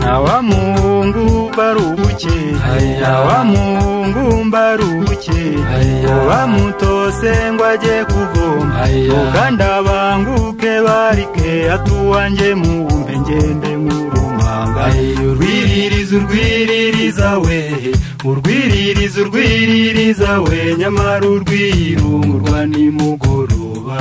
na wa muhungu barubuke Aya. na wa muhungu mbarubuke Aya. bamutose ngo ajye kuvoma Aya. uganda banguke barike atuwanjye muwumpe ngende nk'urumanga Aye urwiririza urwiririza we urwiririza urwiririza we nyamara urwihumurwa nimugoroba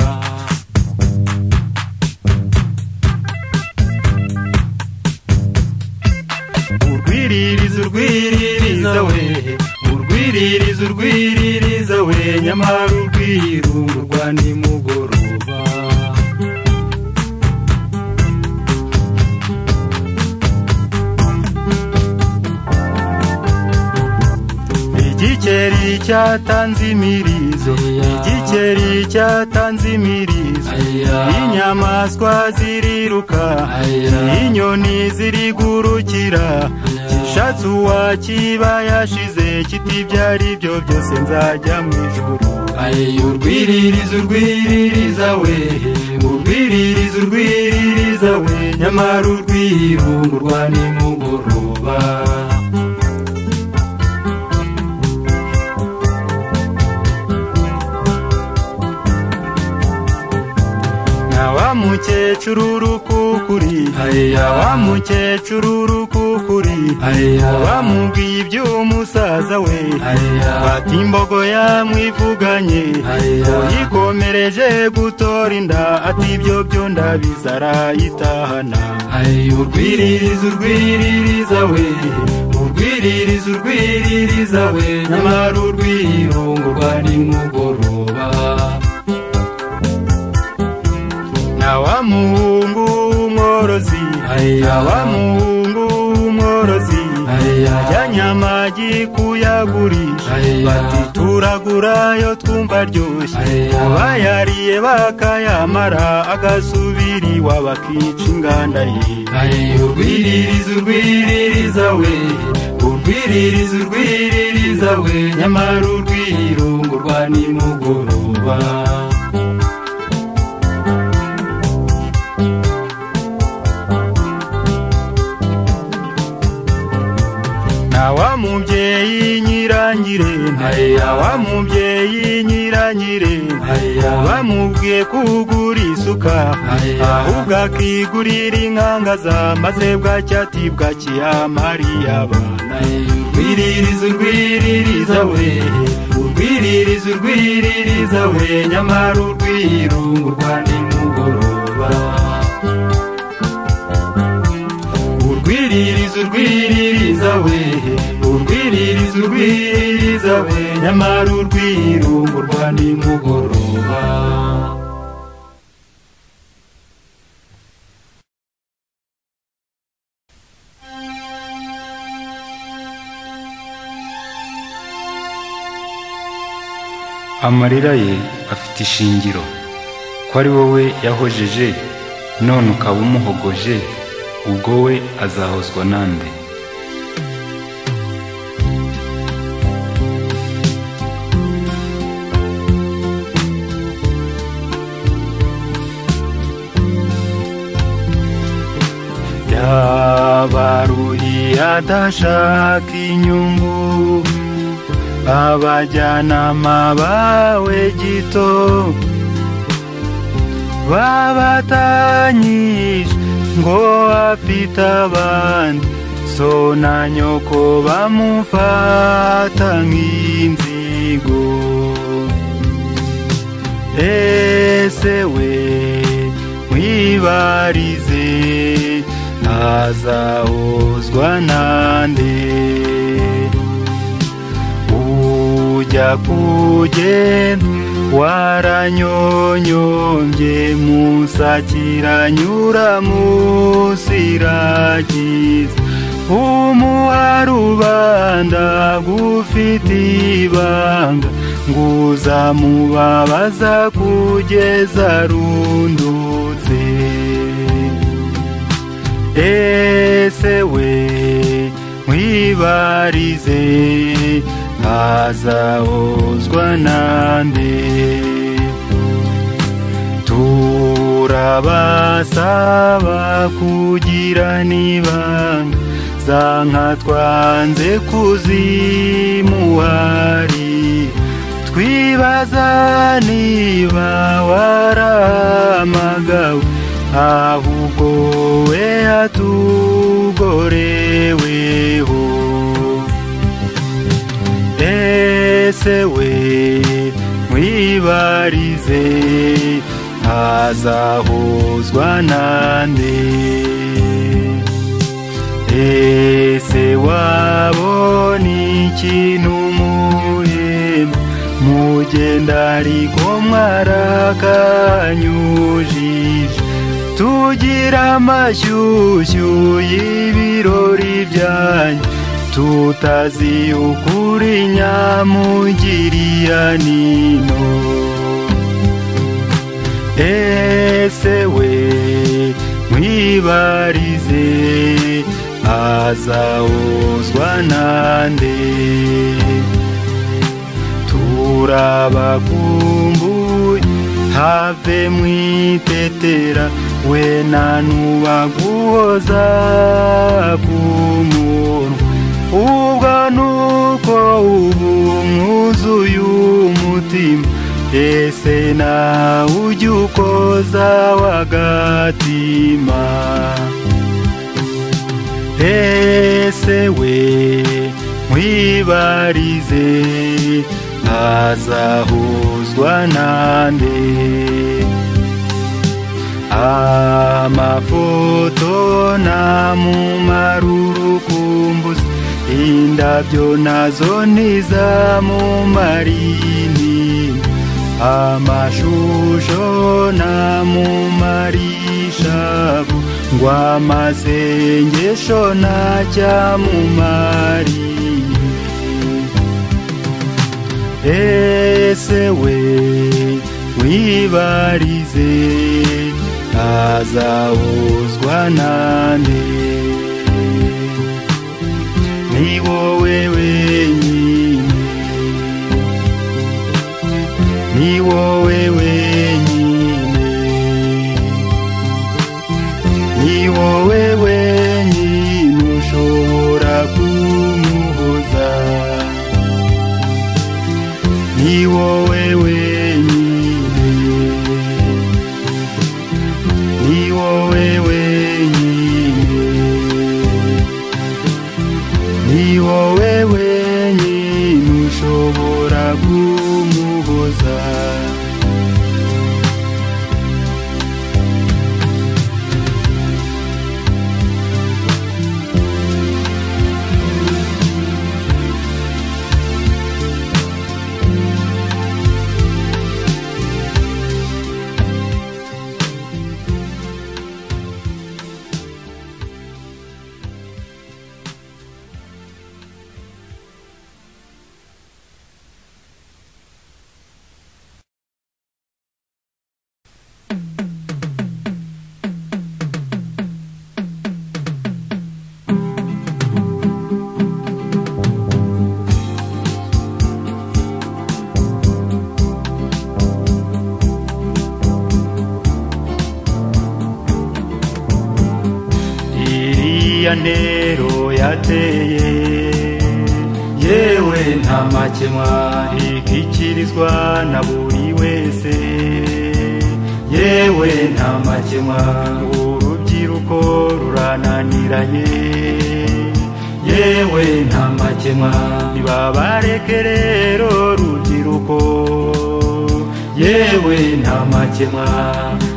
urwiririza urwiririza we urwiririza urwiririza we nyamara urwirungurwa nimugoroba igikeri cyatanze imirizo igikeri cyatanze imirizo inyamaswa ziriruka Aya. inyoni zirigurukira Aya. kishatse uwakiba yashize kiti ibyo ari byo byose nzajya mu ijuru Aye urwiririza urwiririza we urwiririza urwiririza we nyamara urwihumurwa nimugoroba na wa mukecuru urukukuri Aya. wa mukecuru urukukuri Aya. bamubwiye iby'umusaza we Aya. bati imbogo yamwivuganye Aya. yikomereje gutora inda ati ibyo byo ndabizi arayitahana Aye urwiririza urwiririza we urwiririza urwiririza we nyamara urwihumurwa nimugoroba na wa muhungu w'umworozi Aya. na wa muhungu w'umworozi Aya. ajyanye amagi kuyagurisha Aya. bati turagurayo twumva aryoshye Aya. abayariye bakayamara agasubira iwabo akica inganda ye Aye urwiririza urwiririza we urwiririza urwiririza we nyamara urwihumurwa nimugoroba na wa mubyeyi nyirangirente Aya. na wa mubyeyi nyirangirente Aya. bamubwiye kugura isuka Aya. ahubwo akigurira inkangaza maze bwacya ati bwakiyamariye abana Aye urwiririza urwiririza we urwiririza urwiririza we nyamara urwihumurwa nimugoroba urwiririza urwiririza we urwiririza urwiririza we nyamara urwihumurwa nimugoroba amarira ye afite ishingiro ko ari wowe yahojeje none ukaba umuhogoje ubwo we azahozwa nande baruhi adashaka inyungu abajyanama bawe gito babatanyije ngo afite abandi so na nyoko bamufata nk'inzigo ese we mwibarize ntazahozwa nande ujya kugenda waranyonyombye musakiranyura musiragiza umuha rubanda gufite ibanga nguzamubabaza kugeza rundutse ese we mwibarize ntazahozwa nande turabasaba kugirana ibanga za nka twanze kuzimuhari twibaza niba warahamagawe ahubwo we atugoreweho ese we mwibarize ntazahozwa nande ese wabona ikintu umuhema mugenda ariko mwarakanyujije tugira amashyushyu y'ibirori byanyu tutazi ukuri nyamugiriya nino ese we mwibarize azahuzwa nande turabakumbuye have mwitetera we nanuba guhoza ku muntu ubwo nuko ubu mwuzuye umutima ese nawe ujya ukoza wagatima ese we mwibarize ntazahuzwa nande amafoto namumarurukumbuzi indabyo nazo nizamumarini amashusho namumarishabu ngo amasengesho ntacyamumari ese we wibarize ntazahuzwa nande ni wowe wenyine ni wowe wenyine ni wowe wenyine ushobora kumuhoza ni wowe wenyine ni wowe wenyine ni wowe nero yateye yewe nta makemwa ntikikirizwa na buri wese yewe nta makemwa ngo urubyiruko rurananiranye yewe nta makemwa ntibabareke rero rubyiruko yewe nta makemwa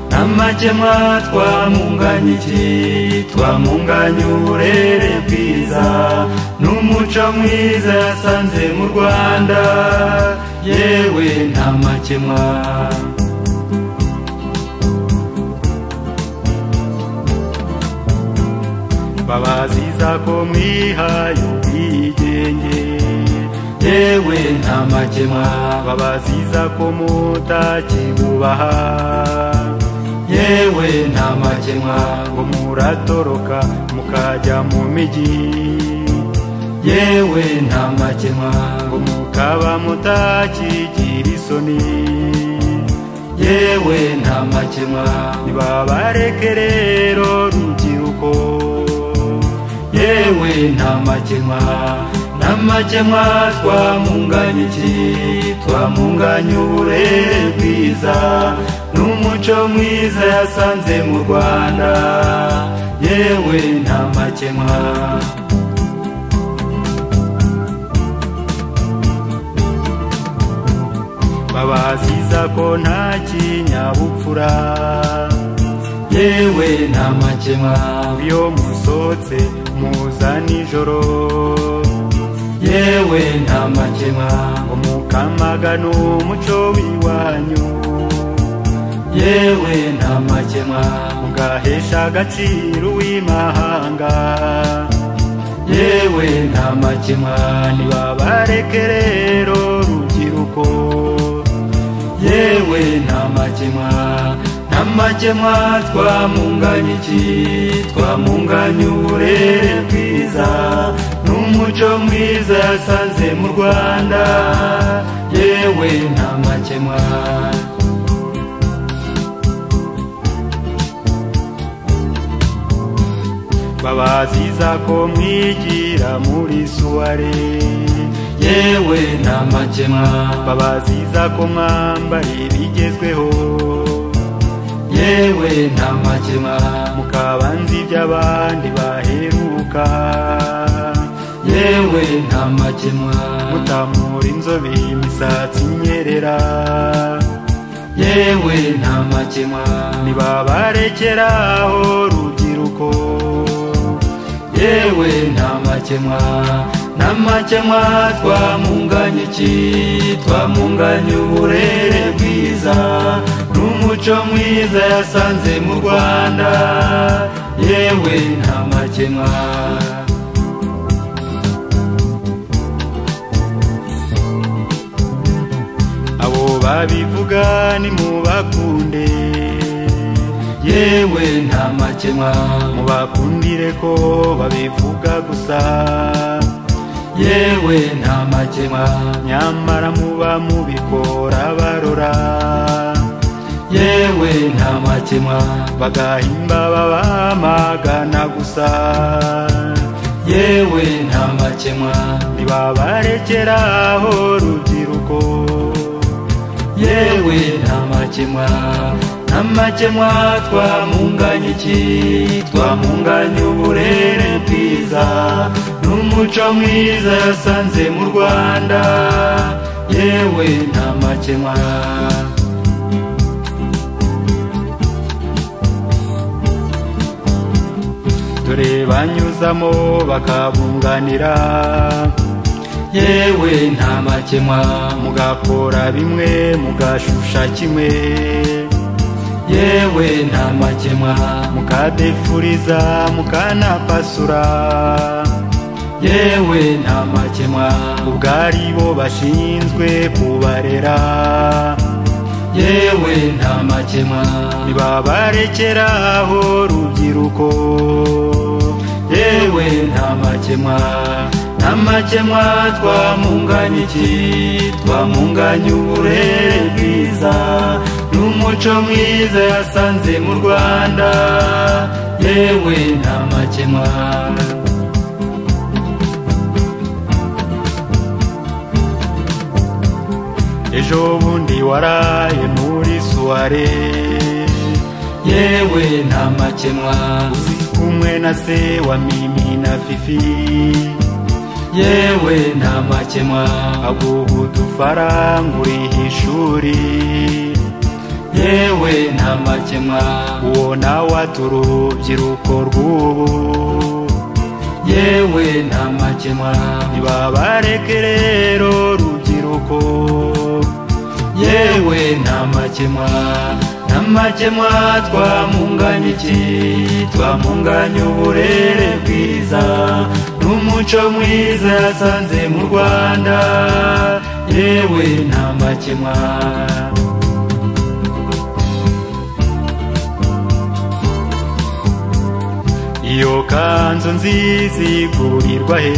nta makemwa twamunganye iki twamunganye uburere bwiza n'umuco mwiza yasanze mu rwanda yewe nta makemwa babaziza ko mwihaye ubwigenge yewe nta makemwa babaziza ko mutakibubaha yewe nta makemwa ngo muratoroka mukajya mu migi yewe nta makemwa ngo mukaba mutakigira isoni yewe nta makemwa ntibabareke rero rubyiruko yewe nta makemwa nta makemwa twamunganye iki twamunganye uburere bwiza n'umuco mwiza yasanze mu rwanda yewe nta makemwa babaziza ko nta kinyabupfura yewe nta makemwa iyo musohotse muza nijoro yewe nta makemwa umukamagano umuco w'iwanyu yewe nta makemwa mugahesha agaciro uw'imahanga yewe nta makemwa ntibabareke rero rubyiruko yewe nta makemwa nta makemwa twamunganye iki twamunganye uburere bwiza n'umuco mwiza yasanze mu rwanda yewe nta makemwa babaziza ko mwigira muri suware yewe nta makemwa babaziza ko mwambara ibigezweho yewe nta makemwa mukaba nzi iby'abandi baheruka yewe nta makemwa mutamura inzobe imisatsi inyerera yewe nta makemwa ntibabarekera aho rubyiruko yewe nta makemwa nta makemwa twamunganye iki twamunganye uburere bwiza n'umuco mwiza yasanze mu rwanda yewe nta makemwa abo babivuga nimubakunde yewe nta makemwa mubakundire ko babivuga gusa yewe nta makemwa nyamara muba mubikora barora yewe nta makemwa bagahimba babamagana gusa yewe nta makemwa ntibabarekera aho rubyiruko yewe nta makemwa nta makemwa twamunganye iki twamunganye uburere bwiza n'umuco mwiza yasanze mu rwanda yewe nta makemwa dore banyuzamo bakabunganira yewe nta makemwa mugakora bimwe mugashusha kimwe yewe nta makemwa mukadefuriza mukanapasura yewe nta makemwa ubwo ari bo bashinzwe kubarera yewe nta makemwa ntibabarekera aho rubyiruko yewe nta makemwa nta makemwa twamunganye iki twamunganye uburere bwiza n'umuco mwiza yasanze mu rwanda yewe nta makemwa ejo bundi waraye muri suware yewe nta makemwa kumwe na se wa mimi na fifi yewe nta makemwa abo udufaranguriye ishuri yewe nta makemwa uwo nawe ati urubyiruko rw'ubu yewe nta makemwa ntibabareke rero rubyiruko yewe nta makemwa nta makemwa twamunganya iki twamunganya uburere bwiza n'umuco mwiza yasanze mu rwanda yewe nta makemwa iyo kanzu nziza igurirwa he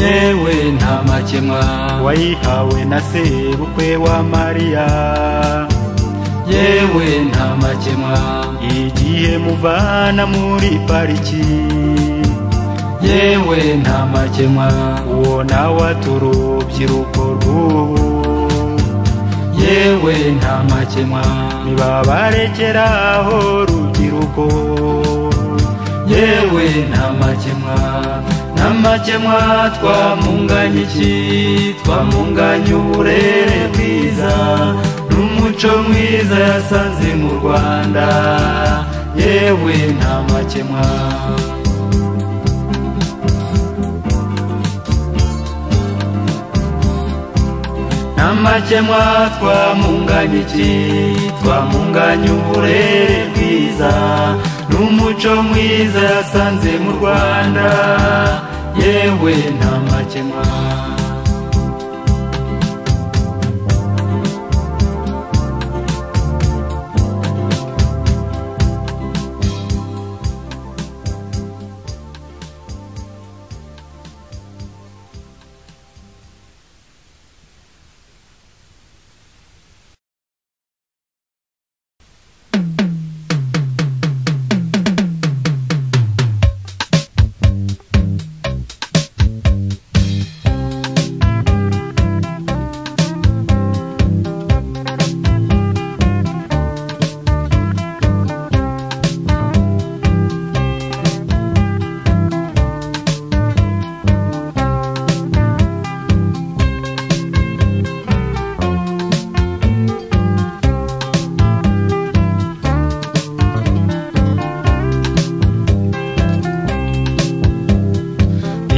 yewe nta makemwa wayihawe na sebukwe wa mariya yewe nta makemwa igihe muvana muri pariki yewe nta makemwa uwo nawe ati urubyiruko rw'ubu yewe nta makemwa ntibabarekera aho rubyiruko yewe nta makemwa nta makemwa twamunganya iki twamunganya uburere bwiza n'umuco mwiza yasanze mu rwanda yewe nta makemwa nta makemwa twamunganya iki twamunganya uburere bwiza n'umuco mwiza yasanze mu rwanda yewe nta makemwa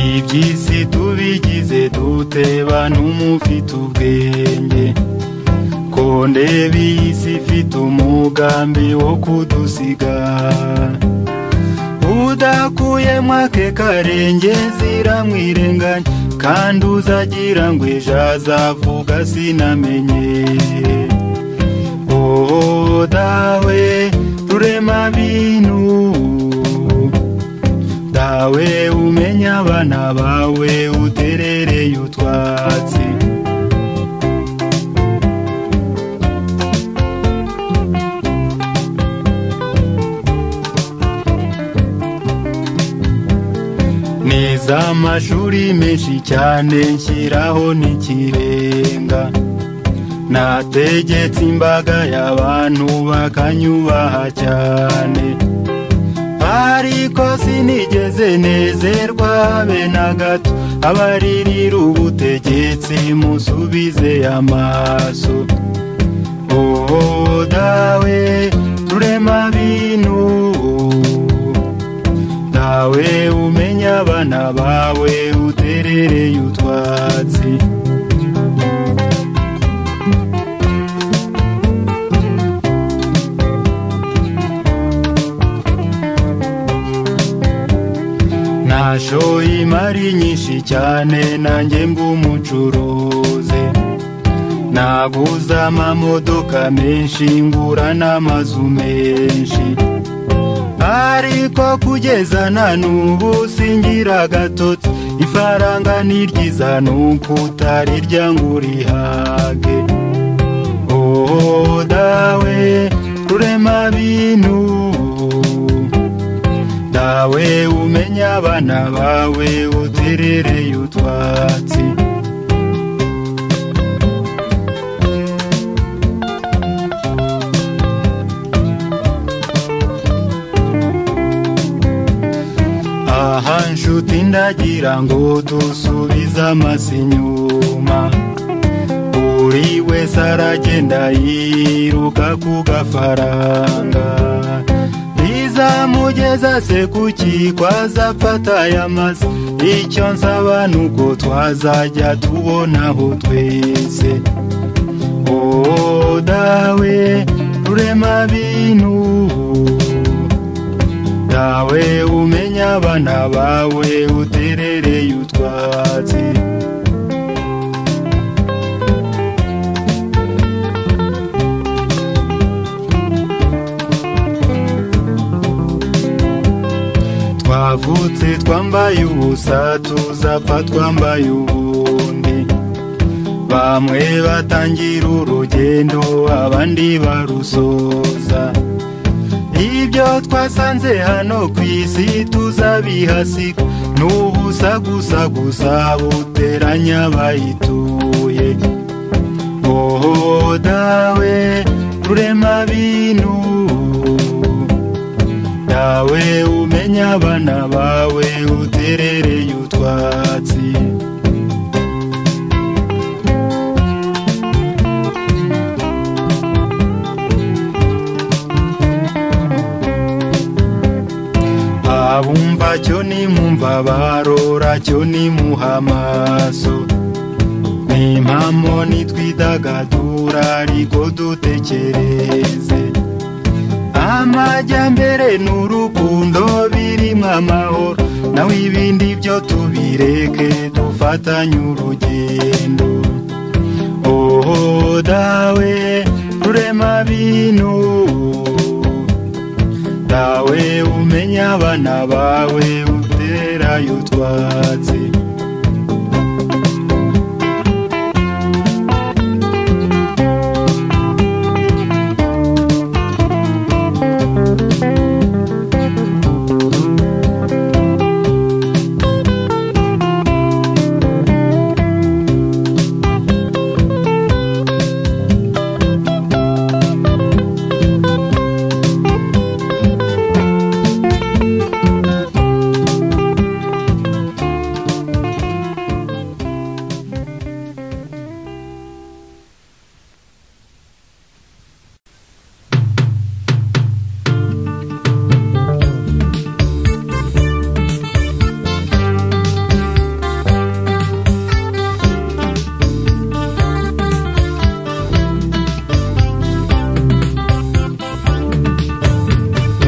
iby'isi tubigize dute bantu mufite ubwenge ko ndeba iyi si ifite umugambi wo kudusiga udakuyemo ake karenge ziramwirenganya kandi uzagira ngo ejo azavuga sinamenye Oh, dawe rurema bintu dawe umenya abana bawe uterereye utwatsi neza amashuri menshi cyane nshyiraho n'ikirenga nategetse imbaga y'abantu bakanyubaha cyane ariko sinigeze nezerwa be na gato abaririra ubutegetsi musubize amaso oh dawe rurema bintu dawe umenya abana bawe uterereye utwatsi nashoye imari nyinshi cyane nanjye mba umucuruzi naguze amamodoka menshi ngura n'amazu menshi ariko kugeza na n'ubu singira agatotsi ifaranga ni ryiza ni ukuta rirya ngo urihage oh dawe rurema bintu dawe umenya abana bawe uterereye utwatsi aha nshuti ndagira ngo dusubize amasi inyuma buri wese aragenda yiruka ku gafaranga bizamugeza se kuki kwazafata aya mazi icyo nsaba ni uko twazajya tubonaho twese oh dawe rurema bintu dawe umenya abana bawe uterereye utwatsi twavutse twambaye ubusa tuzapfa twambaye ubundi bamwe batangira urugendo abandi barusoza ibyo twasanze hano ku isi tuzabihasiga n'ubusa gusa gusa buteranya abayituye oh dawe rurema bintu dawe umenya abana bawe uterereye utwatsi abumva cyo ni mumva barora cyo ni muhamaso nimpamo nitwidagadura ariko dutekereze amajyambere n'urukundo birimo amahoro nawe ibindi byo tubireke dufatanye urugendo oh dawe rurema bintu dawe umenya abana bawe uterayo utwatsi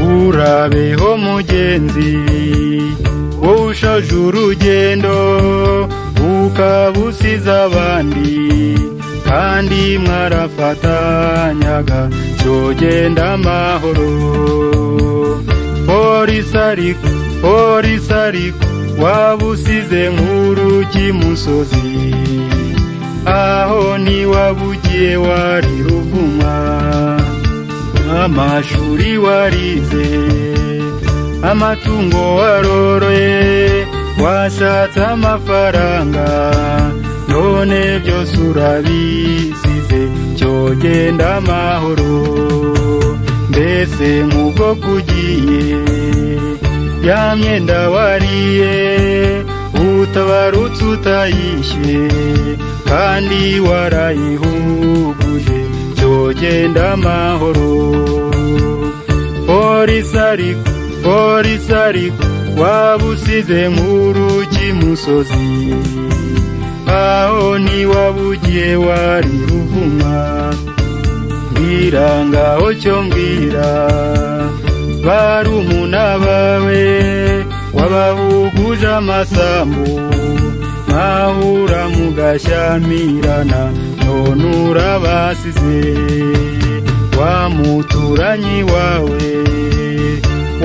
urabeho mugenzi wowe ushaje urugendo ukaba usize abandi kandi mwarafatanyaga cyogenda amahoro polisi ariko polisi ariko waba usize nk'urugi musozi aho niwaba ugiye wari ruvumwa amashuri warize amatungo waroroye washatse amafaranga none byose urabisize cyogenda amahoro mbese nk'ubwo kugiye ya myenda wariye utabarutse utayishywe kandi warayihuguje cyogenda amahoro polisi ariko polisi ariko waba usize nk'urugi musozi aho niwaba ugiye wari ruvuma mbwira ngaho cyo mbwira barumuna bawe wabahuguje amasambu mwahura mugashyamirana none urabasize wa muturanyi wawe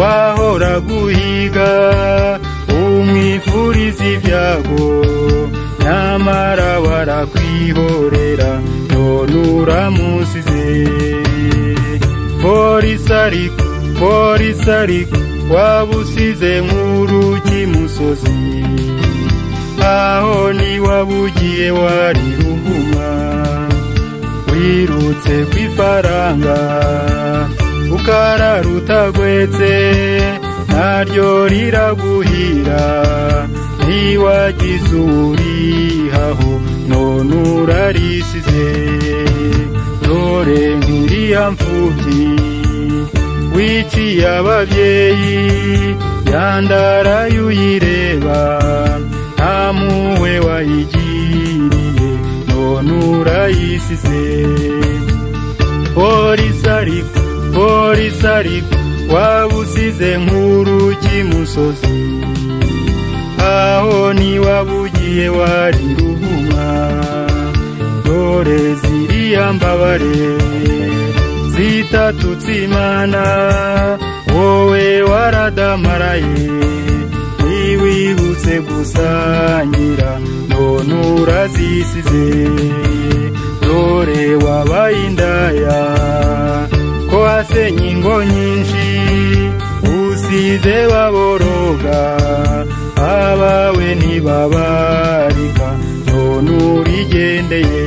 wahora guhiga umwifuriza ibyago nyamara barakwihorera none nuramusize polisi ariko polisi ariko waba usize nk'urugi musozi aho niwabugiye wari ruhuma wirutse ku ifaranga ukarara utagwetse naryo riraguhira ntiwagize uwurihaho none urarisize dore nk'iriya mfubyi wiciye ababyeyi yandaraye uyireba nta muwe wayigiriye none urayisize polisi ariko polisi ariko waba usize nk'urugi musozi aho niwabugiye wari ruhuma dore ziriya mbabare zitatutse imana wowe waradamaraye ntiwibutse gusangira none urazisize dore wabaye indaya ko wasenye ingo nyinshi usize baboroga abawe ntibabarika none urigendeye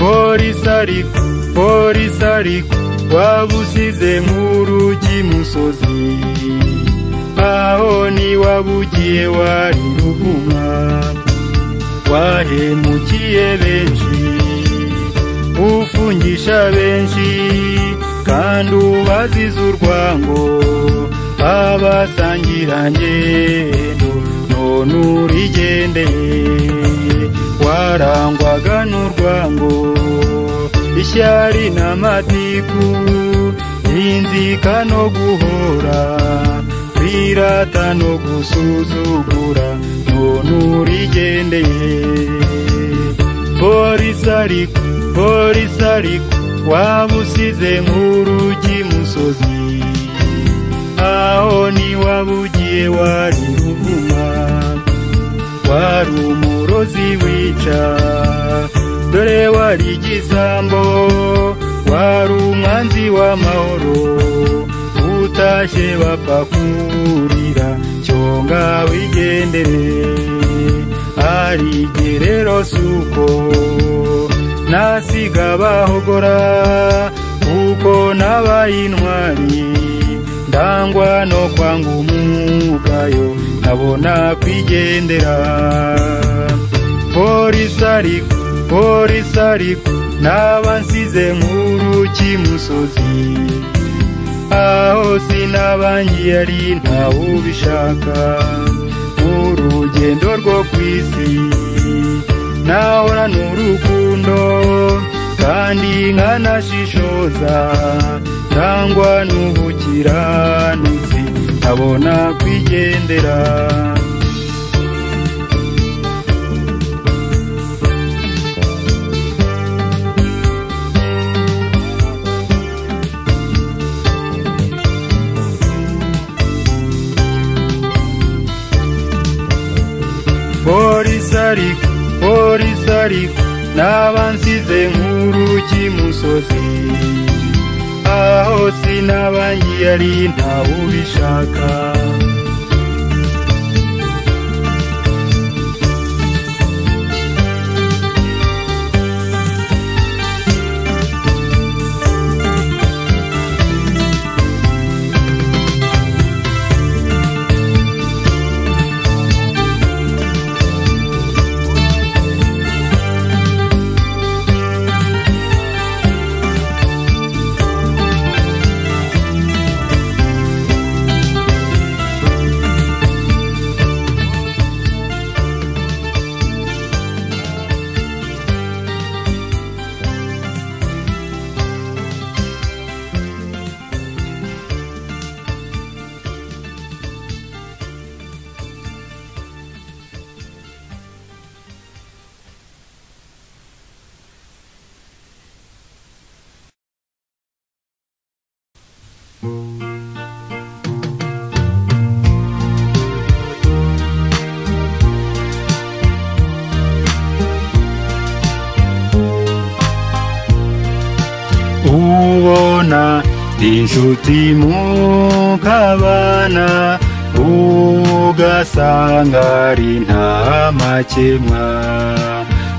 polisi ariko polisi ariko waba usize nk'urugi musozi aho niwabugiye wari ruhuma wahemukiye benshi ufungisha benshi kandi ubaziza urwango abasangirangendo none urigendeye warangwaga n'urwango ishyari n'amatiku n'inzika no guhora kwirata no gusuzugura none urigendeye polisi ariko polisi ariko waba usize nk'urugi musozi aho niwaba ugiye wari ruvuma wari umurozi wica dore wari igisambo wari umwanzi w'amahoro utashye bapfa kurira cyonga wigendere ari gerero suko nasiga bahogora kuko nabaye intwari ndangwa no kwanga umugayo nkabona kwigendera polisi ariko polisi ariko naba nsize nk'uruki musozi aho sinabangiye ari ntawe ubishaka urugendo rwo ku isi nahora n'urukundo kandi nkanashishoza cyangwa n'ubukiranutsi nkabona kwigendera polisi ariko polisi ariko naba nsize nk'urugi musozi aho sinabangiye ari ntawe ubishaka inshuti mukabana ugasanga ari nta makemwa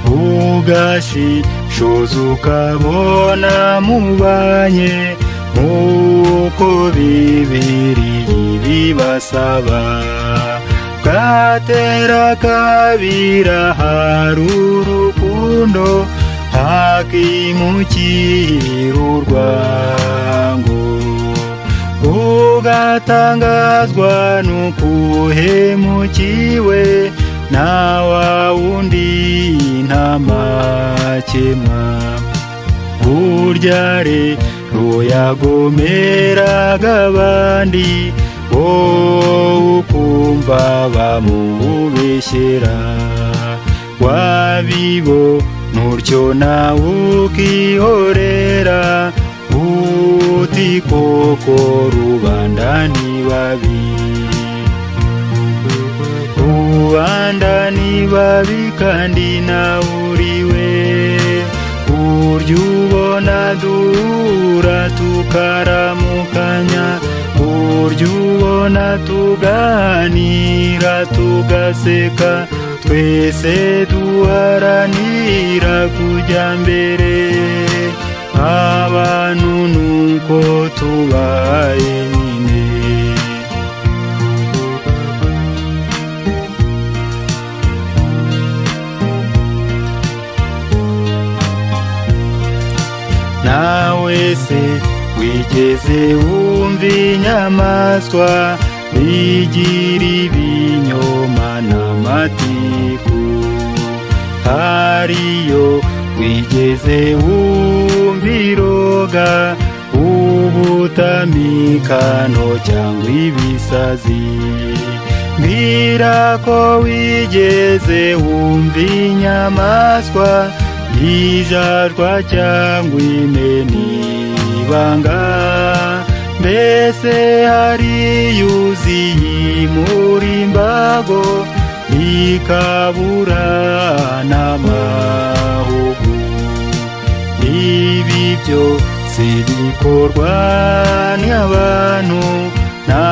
ugashishoza ukabona mubanye nk'uko bibiri bibasaba bwatera kabira hari urukundo hakimukira urwango ugatangazwa n'ukuhemukiwe na wa wundi nta makemwa burya rero yagomeraga abandi wowe ukumva bamubeshyera wabibo ntutyo nawe ukihorera uti koko rubanda ni babi rubanda ni babi kandi nawe uriwe burya ubona duhura tukaramukanya burya ubona tuganira tugaseka twese duharanira kujya mbere abantu nuko tubaye nyine nawe se wigeze wumva inyamaswa bigira ibinyoma n'amatiku hariyo wigeze wumva iroga ubutamikano cyangwa ibisazi mbwira ko wigeze wumva inyamaswa yijajwa cyangwa imeni ibanga mbese hari yuzi yimura imbago ikabura n'amahugu ibi byose bikorwa n'abantu nta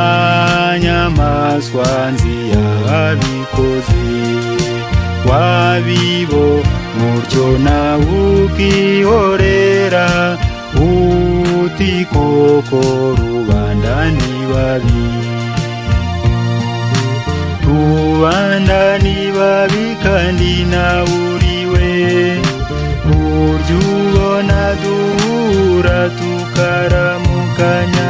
nyamaswa nziyabikoze wabibo mutyo nawe ukihorera uti koko rubanda ni babi rubanda ni babi kandi nawe uriwe burya ubona duhura tukaramukanya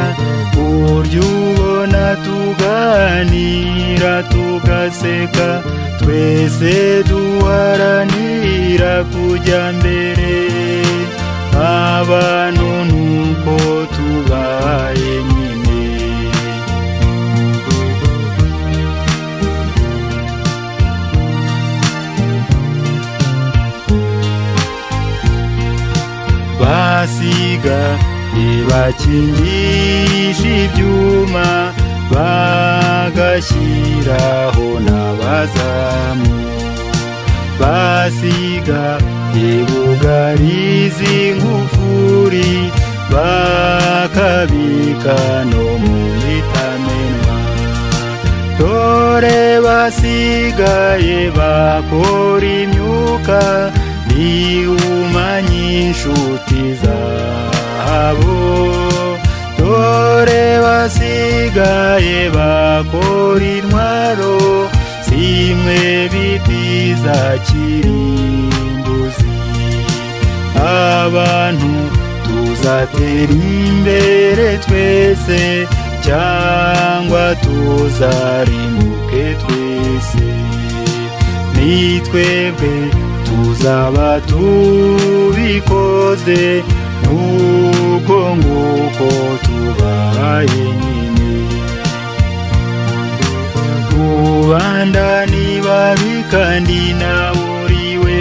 burya ubona tuganira tugaseka twese duharanira kujya mbere abantu nuko tubaye nyine basiga ntibakingisha ibyuma bagashyiraho n'abazamu basiga ntibugariza ingufuri bakabika no mu bitamenwa dore basigaye bakora imyuka ntiwumanye inshuti zabo dore basigaye bakora intwaro zimwe biti za kirimbuzi abantu tuzatera imbere twese cyangwa tuzarimuke twese ni twebwe tuzaba tubikoze nuko nguko tubaye nyine rubanda ni babi kandi nawe uriwe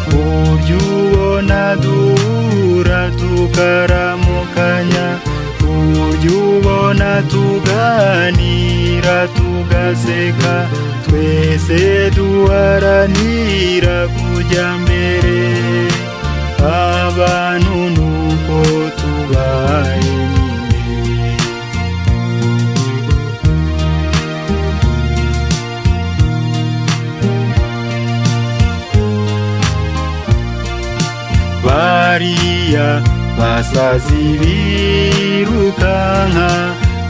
burya ubona duhura tukaramukanya burya ubona tuganira tugaseka twese duharanira kujya mbere abantu nuko tubaye bariya basazi birukanka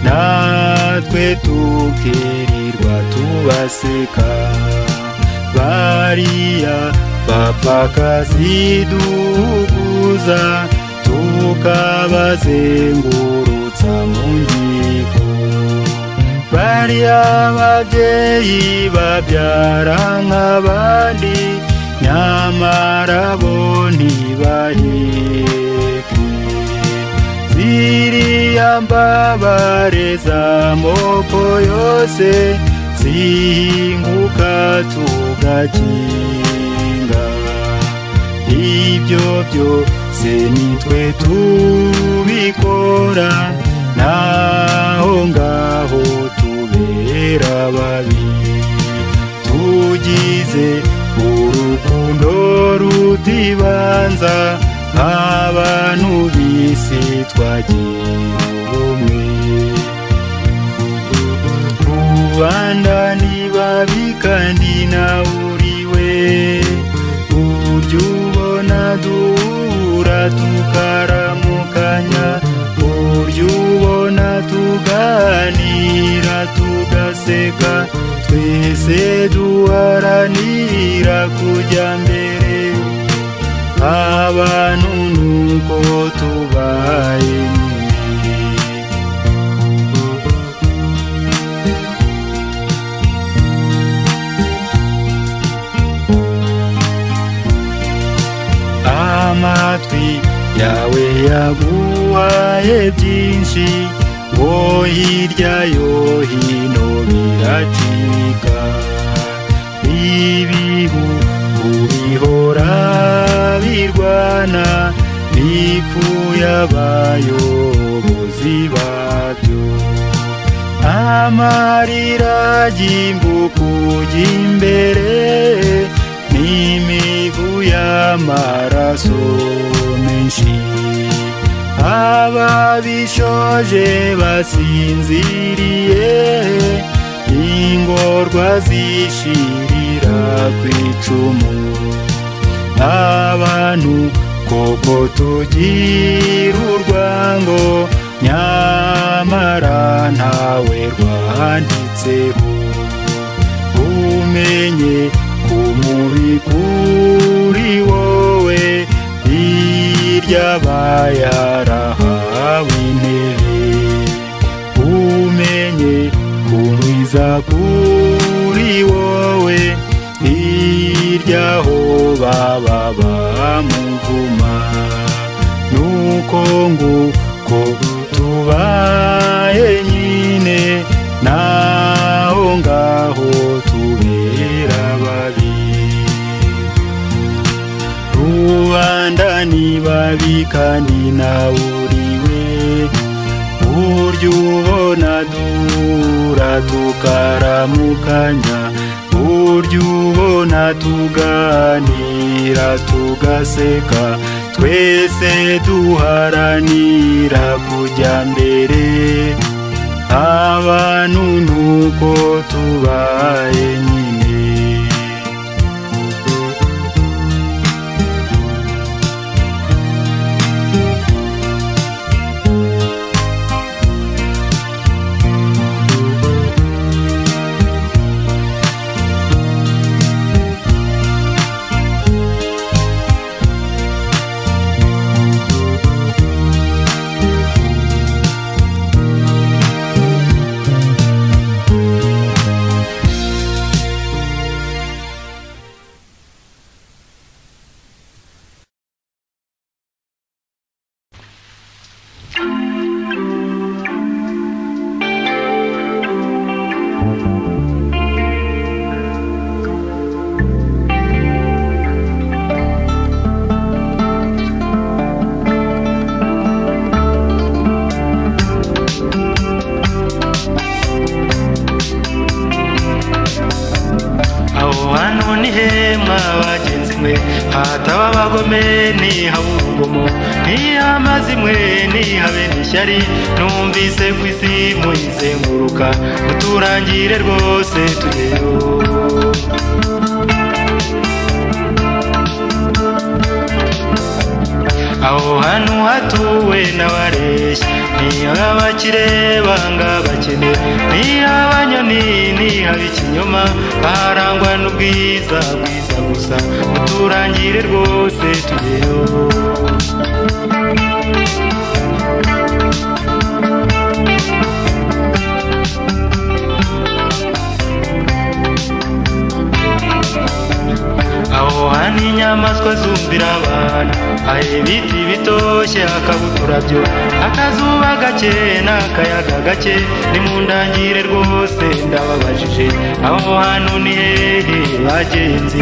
natwe tukirirwa tubaseka bariya bapfakazi duhuguza tukabazengurutsa mu nkiko bariya babyeyi babyara nk'abandi nyamara bo ntibaheke ziriya mbabare z'amoko yose zihinguka tugakinga ibyo byose nitwe tubikora naho ngaho tubera babi tugize urukundo rutibanza nk'abantu bisi twagira ubumwe rubanda nibabi kandi nawe uriwe ujya ubona duhura tukaramukanya ujya ubona tuganira tugaseka twese duharanira kujya mbere abantu nuko tubaye nyine amatwi yawe yaguhaye byinshi ngo hirya yo hino biracika ibihu ubihora birwana bipfuye abayobozi babyo amarira y'imbuku ry'imbere n'imivu y'amaraso menshi ababishoje basinziriye ingorwa zishirira ku icumu abantu koko tugira urwango nyamara ntawe rwanditseho umenye kumubi kuri wowe hirya bayarahawe intebe umenye kumwiza kuri wowe hirya ho baba bamuvuma nuko nguko tubaye nyine naho ngaho tubera babi rubanda ni babi kandi nawe uriwe burya ubona duhura tukaramukanya burya ubona tuganira tugaseka twese duharanira kujya mbere abantu nuko tubaye nyine aho hantu ni hema bagenzi mwe hataba abagome ntihabe urugomo ntihabe amazi mwe ntihabe n'ishyari numvise ku isi muyizenguruka muturangire rwose tugeyo barabeshya niha abakire banga abakene niha abanyoni niha ikinyoma aharangwa n'ubwiza bwiza gusa muturangire rwose tugeho aho hantu inyamaswa zumvira abantu hari ibiti bitoshye hakabutura byo akazuba gake n'akayaga gake ni mu ndangire rwose ndababajije aho hantu ni hehe bagenzi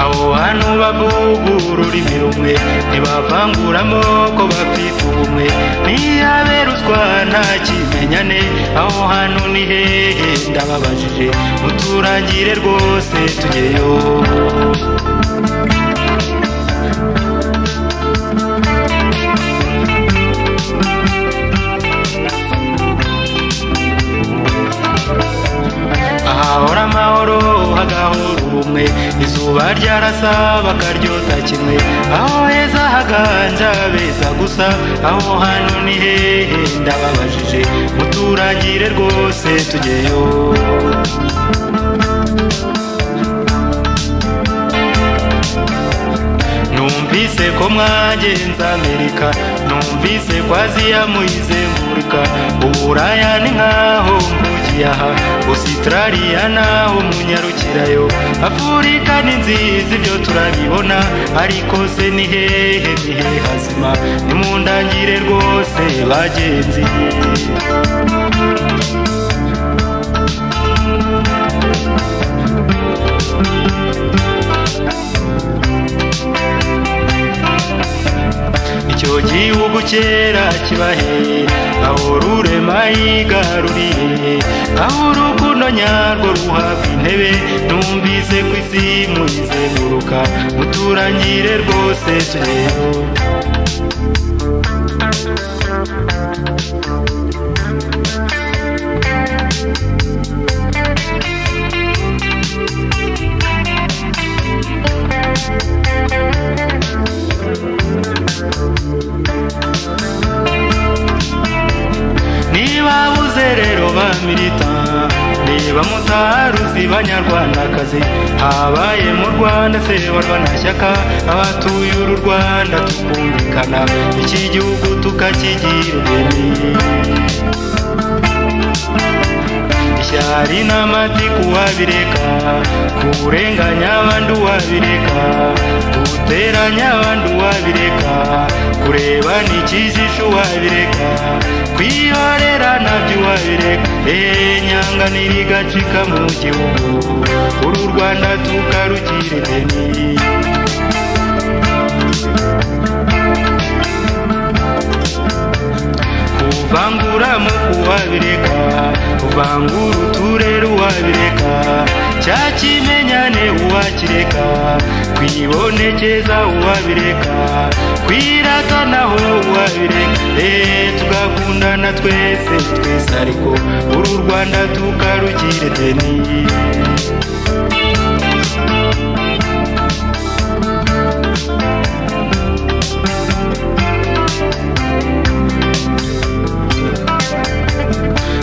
abo bantu bavugura ururimi rumwe ntibavangura amoko bafite ubumwe ntiyaberuswa nta kimenyane aho hantu ni hehe ndababajije muturangire rwose tugeyo ahahora amahoro hagahora ubumwe izuba ryarasa bakaryota kimwe aho heza haganja beza gusa aho hantu ni hehe ndababajije muturangire rwose tugeyo numvise ko mwagenze amerika numvise ko aziya muyizengurika uburaya ni nkaho mvugiye aha ositarariya naho munyarukirayo afurika ni nziza ibyo turabibona ariko se ni hehe ni hehe hazima ni mu ndangire rwose bagenzi icyo gihugu kera kibahe aho rurema yigaruriye aho urukundo nyarwo ruhabwa intebe numvise ku isi muyizenguruka muturangire rwose turebe niba abuze rero ba milita niba mutaruzi banyarwandakazi habaye mu rwanda se barwa nta shyaka abatuye uru rwanda tukumvikana iki gihugu tukakigira ubwemeye ishyari n'amati kuwabireka kurenganya abandi uwabireka guteranya abandi uwabireka kureba n'ikijisho uwabireka kwihorera nabyo uwabireka eee nyanga nirigacika mu gihugu uru rwanda tukarugira ideni kuvangura mu kuwabireka kuvangura uturere uwabireka cya kimenyane uwakireka kwibonekeza uwabireka kwiratanaho uwabireka eee tugakundana twese twese ariko uru rwanda tukarugire deni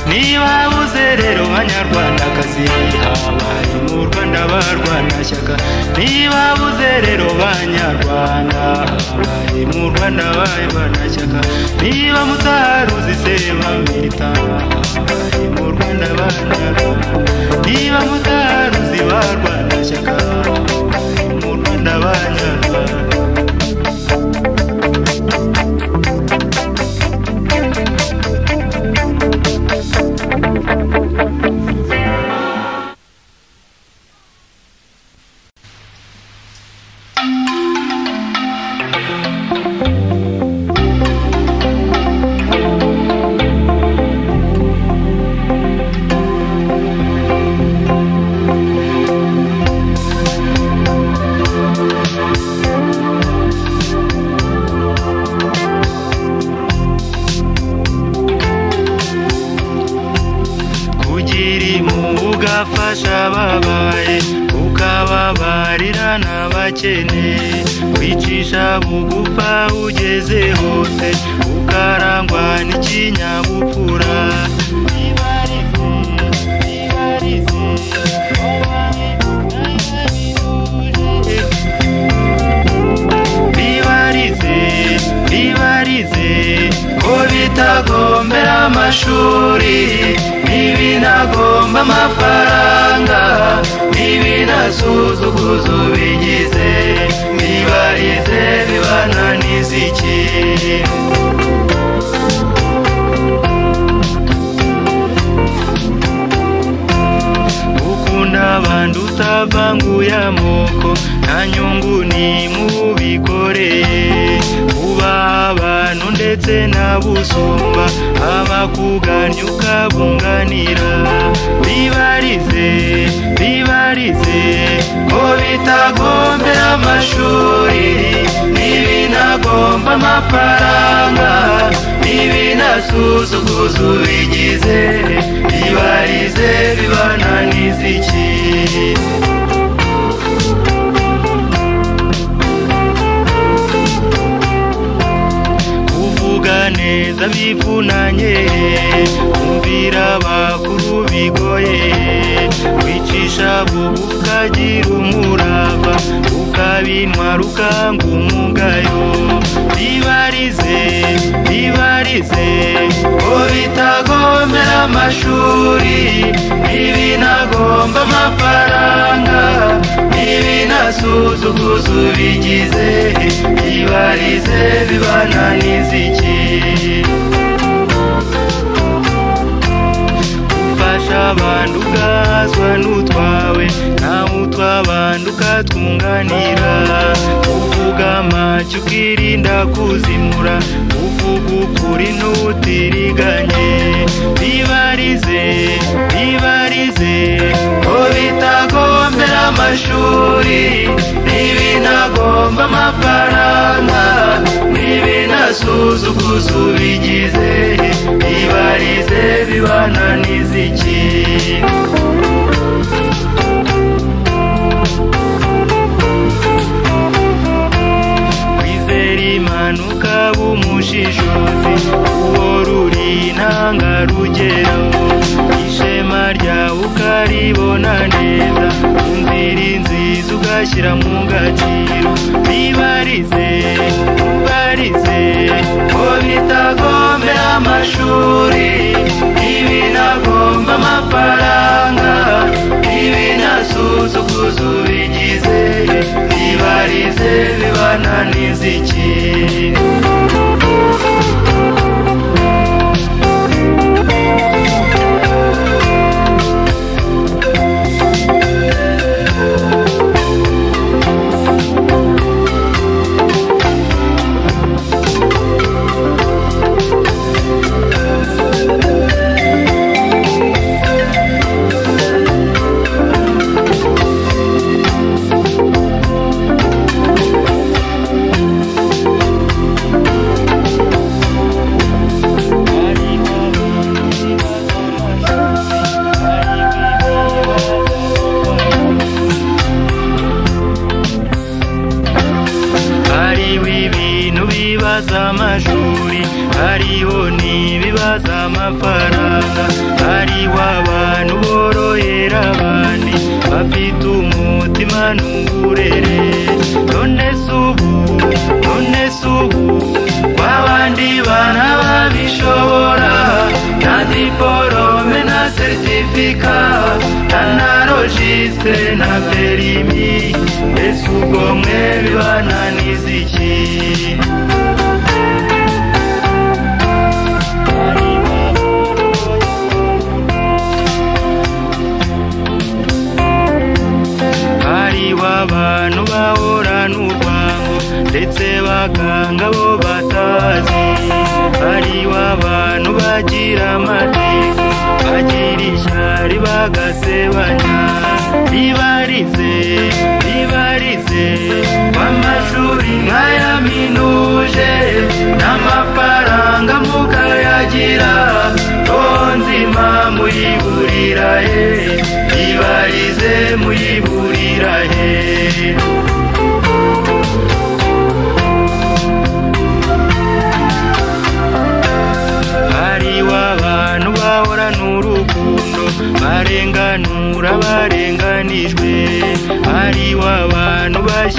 niba buze rero banyarwandakazi habaye mu rwanda barwanashyaka niba buze rero banyarwanda habaye mu rwanda barwanashyaka niba mutaruzi se bamwita habaye mu rwanda banyarwanda niba mutaruzi barwanashyaka habaye mu rwanda banyarwanda abakene wicisha bugufa ugeze hose ukarangwa n'ikinyabupfura ibarize ibarize bibarize bibarize ko bitagombera amashuri ntibinagomba amafaranga ntibinasuzuguza ubigize bibarize bibananiza iki ukunda abandi utavanguye amoko nta nyungu ni mubikoreye uba abantu ndetse n'abusumba abakuganya ukabunganira bibarize bibarize ko bitagombera amashuri ntibinagomba amafaranga ntibinasuzuguza ubigize bibarize bibananiza iki kuvuga neza bivunanye kumvira abakuru bigoye kwicisha bubu ukagira umurava ukabintwara ukanga umugayo bibarize bibarize ko bitagombera amashuri ntibinagomba amafaranga ntibinasuzuguza ubigize bibarize bibananiza iki ufasha abantu ugazwa n'utwawe nawe utw'abantu ukatwunganira uvuga amajyo ukirinda kuzimura uvuga ukuri n'utiriganye bibarize bibarize ko bitagombera amashuri ntibinagomba amafaranga ntibinasuzuguza ubigize bibarize bibananiza iki kwizera imana ukaba umushishozi uwo ruri intangarugero ishema ryawe ukaribona neza inzira inziza ugashyira mu gaciro bibarize bibarize ko bitagombera amashuri ntibinagomba amafaranga ntibinasuzuguza ubigize bibarize bibananiza iki hariho ibintu bibaza amashuri hariho n'ibibaza amafaranga hariho abantu borohera abandi bafite umutima n'uburere none se ubu none se ubu kw'abandi bana babishobora nta diporome na seritifika nta na rojisitire na perimi mbese ubwo mwe bibananiza iki hariho abantu bahorana urwango ndetse baganga bo batazi hariho abantu bagira amatiku bagira ishyari bagasebanya bibarize bibarize kw'amashuri nk'aya minuje n'amafaranga mukayagira nzima muyiburira he bibarize muyiburira he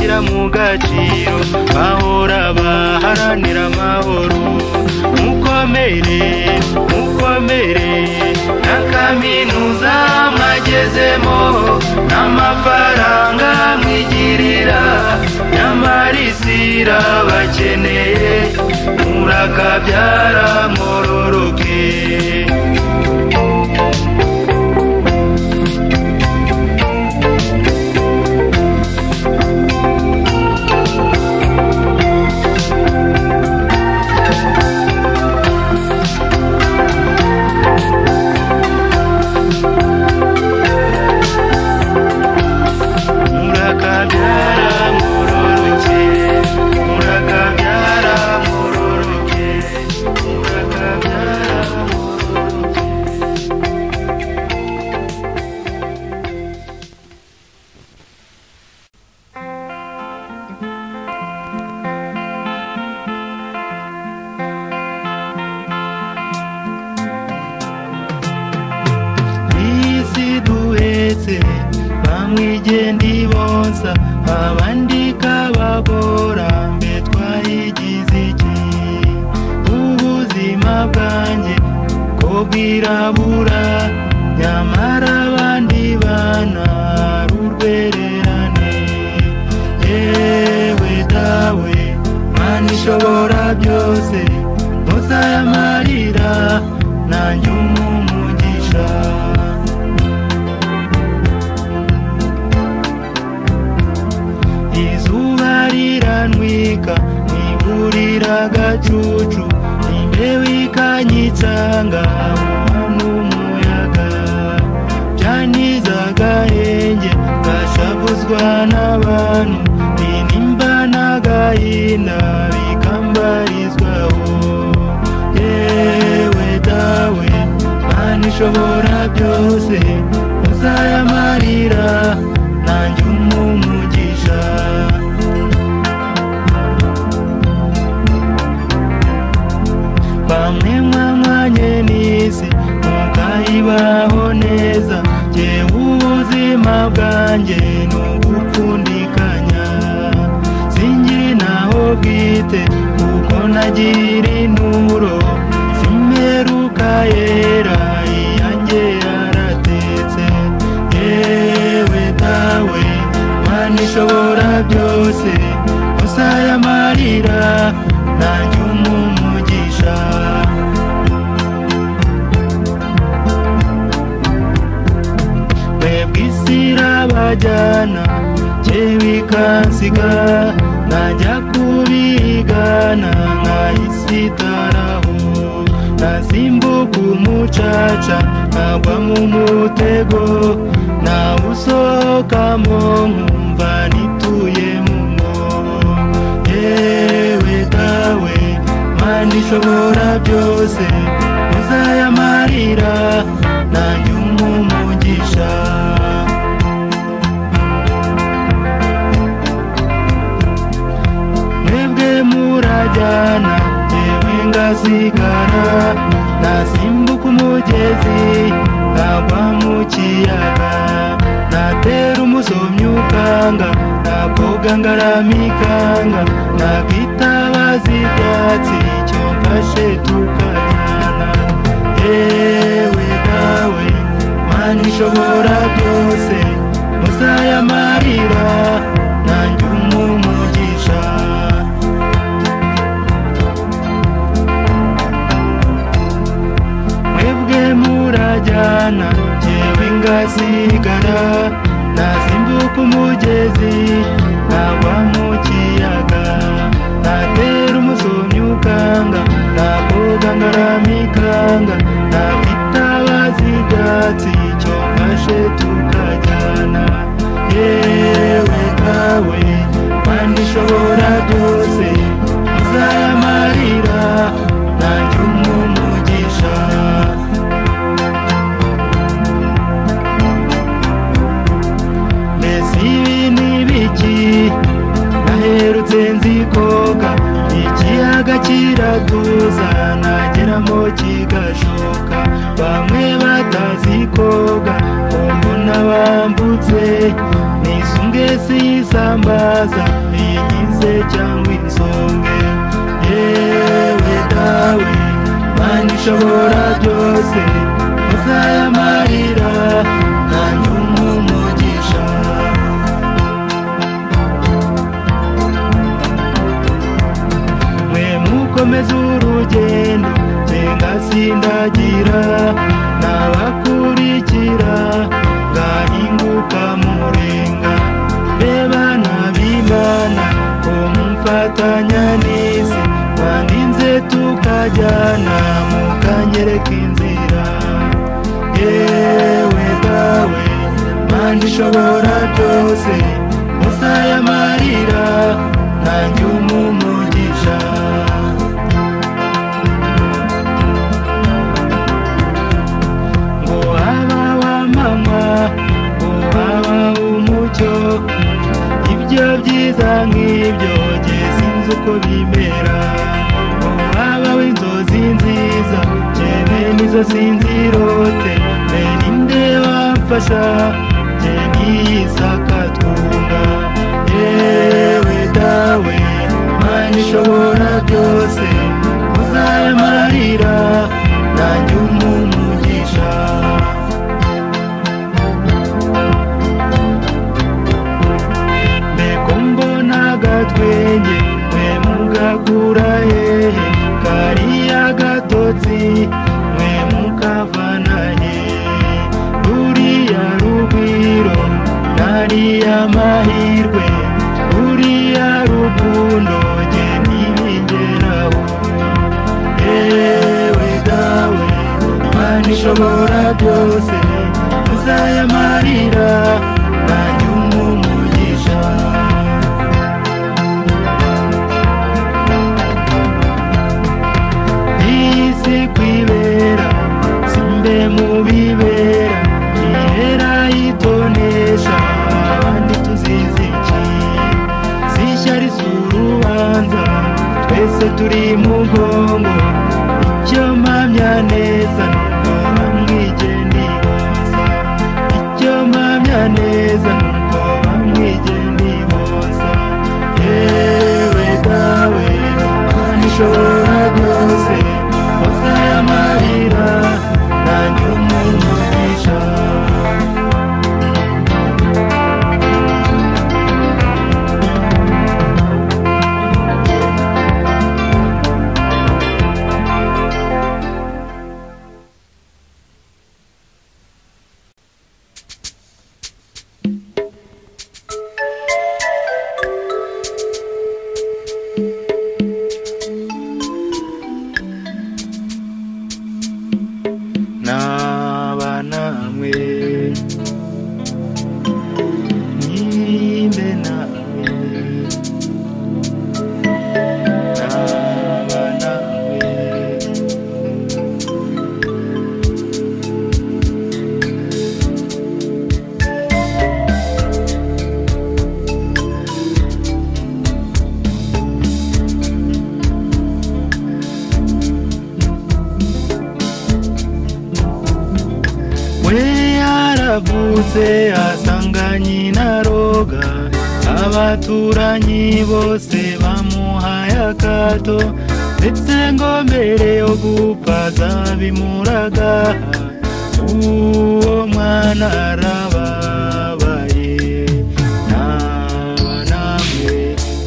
gaciro bahora baharanira amahoro mukomere mukomere na kaminuza mwagezemo n'amafaranga mwigirira nyamara isi irabakeneye murakabyara mwororoke murakabyara muroroke murakabyara muroroke murakabyara muroroke isi duhetse bamwigendi bonsa abandi kababora mbe twayigize iki ubuzima bwanjye ko bwirabura nyamara abandi bana ari urwererane yewe dawe mana ishobora byose muzayamarira nanjye umumugisha izuba riranwika ntiburira agacucu imbeho ikanyicanga n'umuyaga byaniza agahenge gashavuzwa n'abantu ninimba n'agahinda bikambarizwaho yewe dawe mana ishobora byose uzayamarira nanjye umumugisha bamwe mwamwanye n'isi mukayibaho neza jyewe ubuzima bwanjye ni ugupfundikanya singira naho bwite kuko nagira inturo simperuka yera iyanjye yaratetse yewe dawe mana ishobora byose uzayamarira nanjye umumugisha mwebwe isi irabajyana jyewe ikansiga najya kubigana nkahise itaraho nasimbuka umucaca nkagwa mu mutego nawusohokamo nkumva nituye mu mwobo yewe dawe mana ishobora byose uzayamarira nanjye umumugisha mwebwe murajyana yewe ngasigara nasimbuka umugezi nkagwa mu kiyaga natera umusomyi ukanga nakoga ngaramikanga nakitabaza ibyatsi icyo mfashe tukajyana yewe dawe mana ishobora byose muzayamarira nanjye umumugisha mwebwe murajyana jyewe ngasigara nasimbuka umugezi nkagwa mu kiyaga natera umusomyi ukanga nakoga ngaramikanga nakitabaza ibyatsi icyo mfashe tukajyana yewe kawe mana ishobora byose uzayamarira nanjye umumugisha mbese ibi ni biki naherutse nzikoga ikiyaga kiratuza nageramo kigashoka bamwe batazikoga umuntu abana bambutse nisonge siyisambaza iyigize cyangwa insonge yewe dawe mana ishobora byose uzayamarira nanjye umumugisha mwe mukomeze urugendo ngenga sindagira nabakurikira ngahinguka murenga mbeba nabimana ko mumfatanya n'isi twandinze tukajyana mukanyereka inzira yewe dawe manda ishobora byose musayamarira nanjye umumugisha ngo haba wa mama ngo haba umucyo ibyo byiza nk'ibyo jye sinzi uko bimera ngo haba w'inzozi nziza jyewe nizo sinzirote mbe ninde wamfasha jye niyisakatunga yewe dawe mana ishobora byose uzayamarira nanjye umumugisha mbego mbona agatwenge mwe mugagura hehe kariya gatotsi mwe mukavana hehe ruriya rugwiro nariya mahirwe ruriya rukundo jye ntibingeraho ewe dawe mana ishobora byose uzayamarira nanjye umumugisha iyi si kwibera simbe mu bibera ihera yitonesha abandi tuzizi iki si ishyari si urubanza twese turi mu bwongo icyo mpamya neza nuko bamwigendiboza icyo mpamya neza nuko bamwigendiboza yewe dawe mana ishobora byose uzayamarira nanjye umumugisha naba namwe nimbe nawe naba nawe we yaravutse asanga nyina roga abaturanyi bose bamuhaye akato ndetse ngo mbere yo gupfa zabimuraga uwo mwana arababaye naba namwe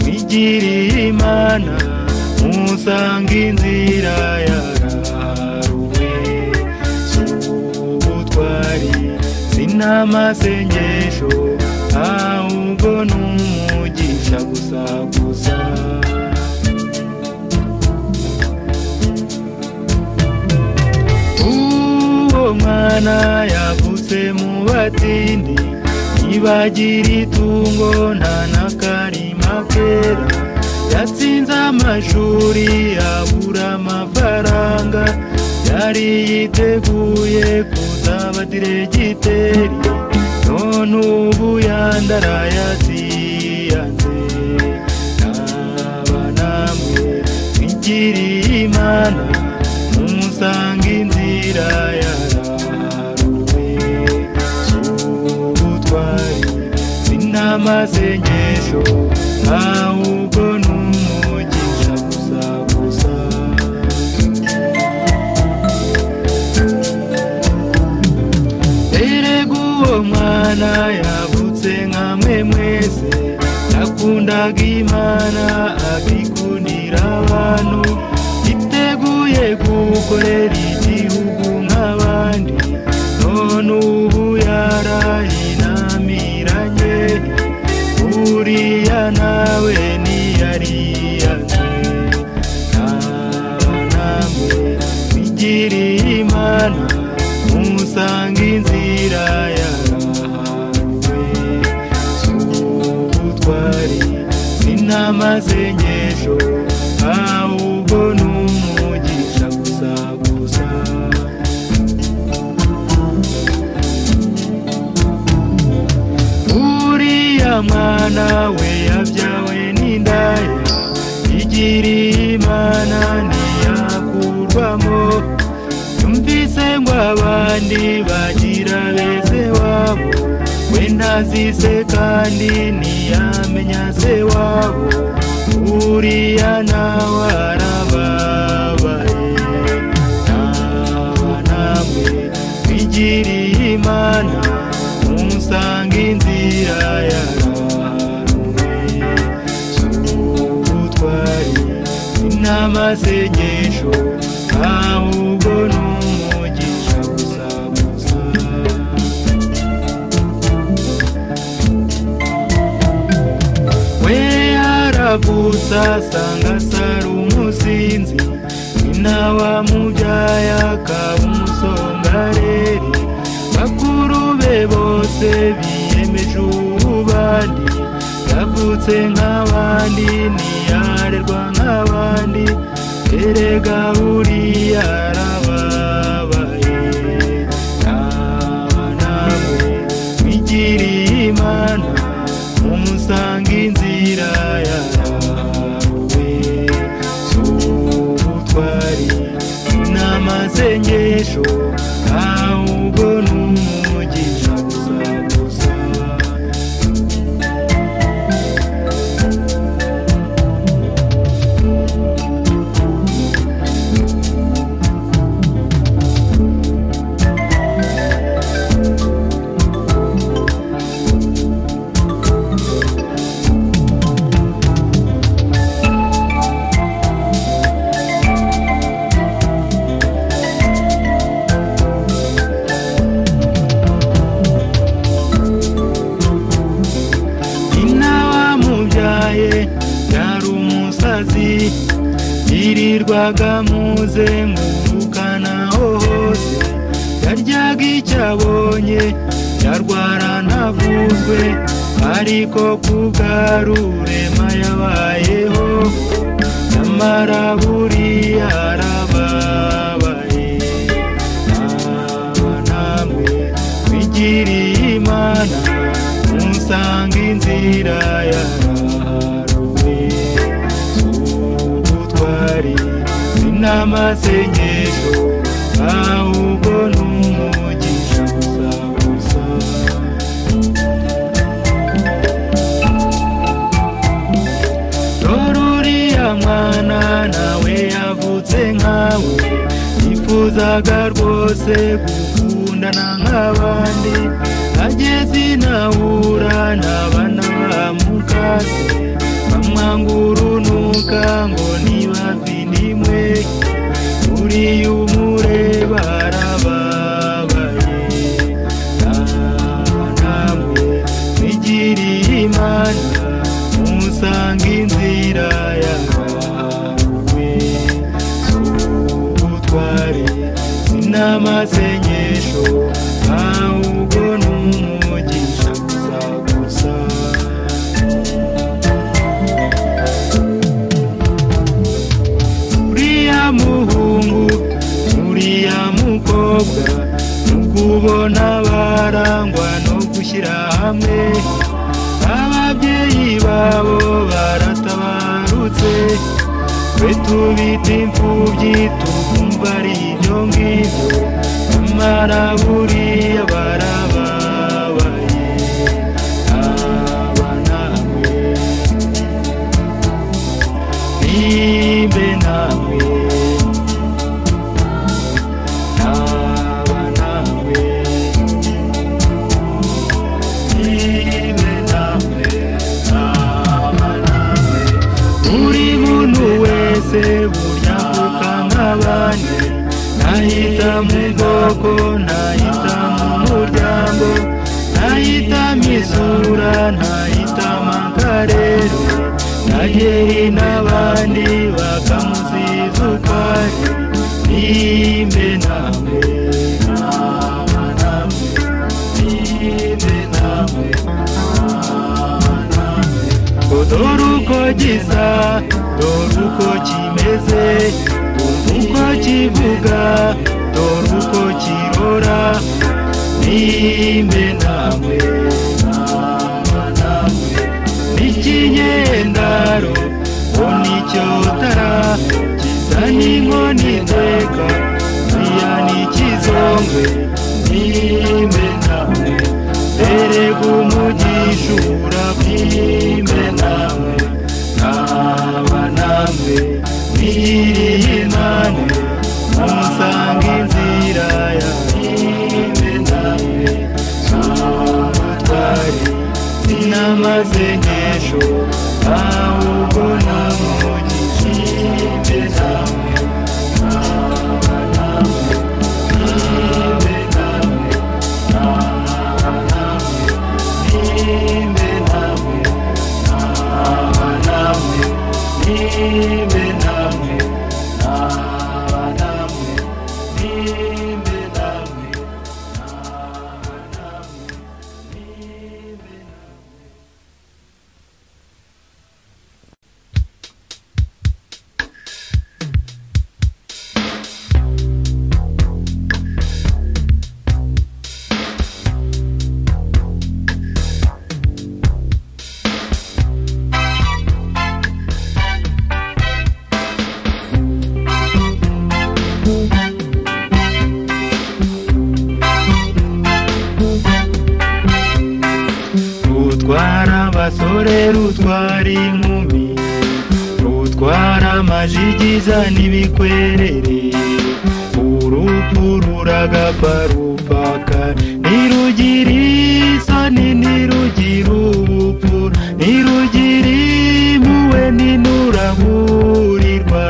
mwigiriye imana musanga inzira yaraharuwe ubutwari sinamasengesho ahubwo n'umugisha gusa gusa uwo mwana yavutse mu batindi ntibagira itungo nta n'akarima kera yatsinze amashuri abura amafaranga yari yiteguye kuzaba diregiteri none ubu yandarayaziyanze naba namwe mwigiriye imana mumusanga inzira yaraharuwe amasengesho ahubwo ni umugisha gusa gusa erega uwo mwana yavutse nka mwe mwese yakundaga imana akikundira abantu yiteguye gukorera igihugu nk'abandi none ubu yarahinamiranye uriya nawe ntiyariyanzwe naba namwe bigiriye imana musanga inzira yarahanwe z'ubutwari sinamasengesho ahubwo ni umugisha gusa gusa uriya mwana we yabyawe n'indaya igiriye imana ntiyakurwamo yumvise ngo abandi bagira beze wabo we ntazize kandi ntiyamenya se wabo uriya nawe arababaye naba namwe bigiriye imana musanga inzira yarahanwe z'ubutwari n'amasengesho ahubwo ni umugisha gusa gusa we yaravutse asanga asara umusinzi nyina wamubyaye akaba umusongareri bakuru be bose biyemeje ububandi yavutse nk'abandi ntiyarerwa nk'abandi erega buriya arababaye naba nawe wigiriye imana umusanga inzira yawe z'ubutwari n'amasengesho ahubwo ni umugisha gusa gusa nyina wamubyaye yari umusazi yirirwaga muze ngurukanaho hose yaryaga icyo abonye yarwara ntavuzwe ariko ku bwarurema yabayeho nyamara buriya arababaye naba namwe bigiriye imana musanga inzira yaraharwe z'ubutwari n'amasengesho ahubwo ni umugisha gusa gusa dore uriya mwana nawe yavutse nkawe yifuzaga rwose gukundana nk'abandi ageze inahura n'abana bamukase bamwanga urunuka ngo niba vinimwe uriya umureba arababaye naba namwe bigiriye imana musanga inzira yawe z'ubutwari n'amasengesho ahubwo ni umugisha gusa gusa uriya muhungu uriya mukobwa mukubona barangwa no gushyira hamwe ababyeyi babo baratabarutse twe tubita imfubyi tukumva ari ibyo ngibyo nyamara buriya barababaye aba ndirimbe nawe ntaba nawe ndirimbe nawe ntaba nawe buri muntu wese burya abandi nahita mu bwoko nahita mu muryango nahita mu isura nahita mu karere nageri n'abandi bakamuziza ukwari nimbe nawe nama nawe nimbe nawe nama nawe dore uko gisa dore uko kimeze umva uko kivuga dore uko kirora nimbe nawe nama nawe n'ikinyendaro ngo nicyo utara gisa n'inkoni iteka buriya n'ikizongwe nimbe nawe erega umugisha ubura bw'imbe nawe nkaba namwe mwiriye namwe musanga inzira ya bimbe nawe z'ubutwari sinamaze nk'ejo ahubwo namugisha imbe nawe nkaba namwe mwiriye namwe rutwara abasore rutwara inkumi rutwara amajigiza n'ibikwerere urupfu ruragapfa rupfaka ntirugira isoni ntirugira ubupfu ntirugira impuhwe ntinuraburirwa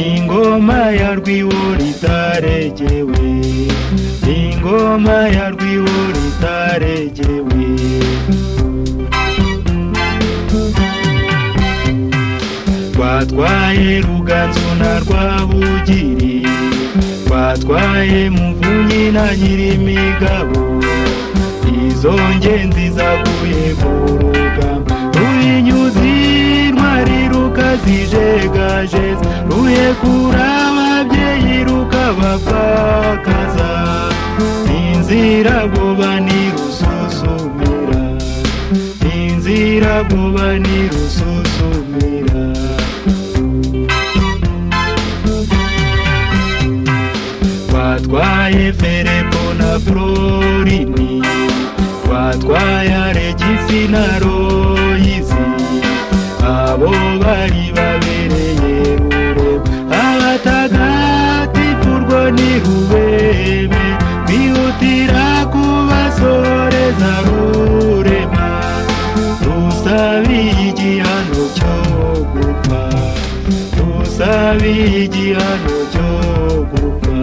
ingoma ya rwiwo ritaregewe ingoma ya rwiwo ritaregewe twatwaye ruganzu na rwabugiri twatwaye muvunyi na nyirimigabo izo ngenzi zaguye ku rugamba ruyinyuzi intwari rukazijegajeza ruyekura ababyeyi rukabapfakaza inzira goba ntirususumira inzira goba ntirususumira twatwaye ferebo na florini twatwaye aregisi na royizi abo bari babereye rurema abatagatifu rwo ni rubeme bihutira kubasoreza rurema rusabiye igihano cyo gupfa rusabiye igihano cyo gupfa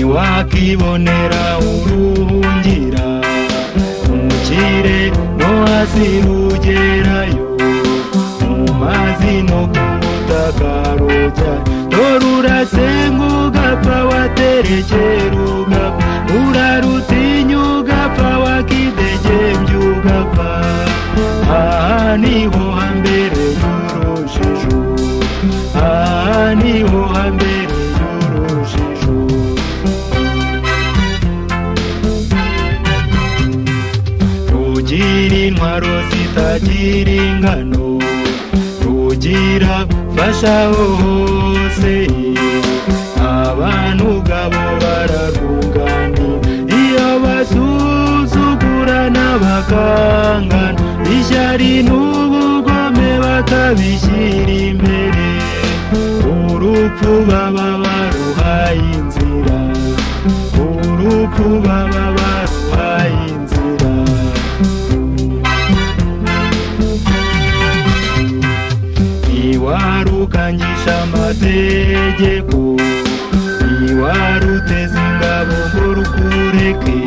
ntiwakibonera urungira umukire no hasi rugerayo mu mazi no ku butaka rujya dore urasenga ugapfa waterekera ugapfa urarutinya ugapfa wakidegembya ugapfa aha niho hambere y'urujijo aha niho hambere y'urujijo rugira intwaro zitagira ingano rugira fasha hose abantu ubwabo bararwunganira iyo basuzugura n'aba bakangana ishyari n'ubugome bakabishyira imbere urupfu baba baruhaye inzira urupfu baba baruhaye inzira ntiwarukanyisha amategeko ntiwaruteza ingabo ngo rukureke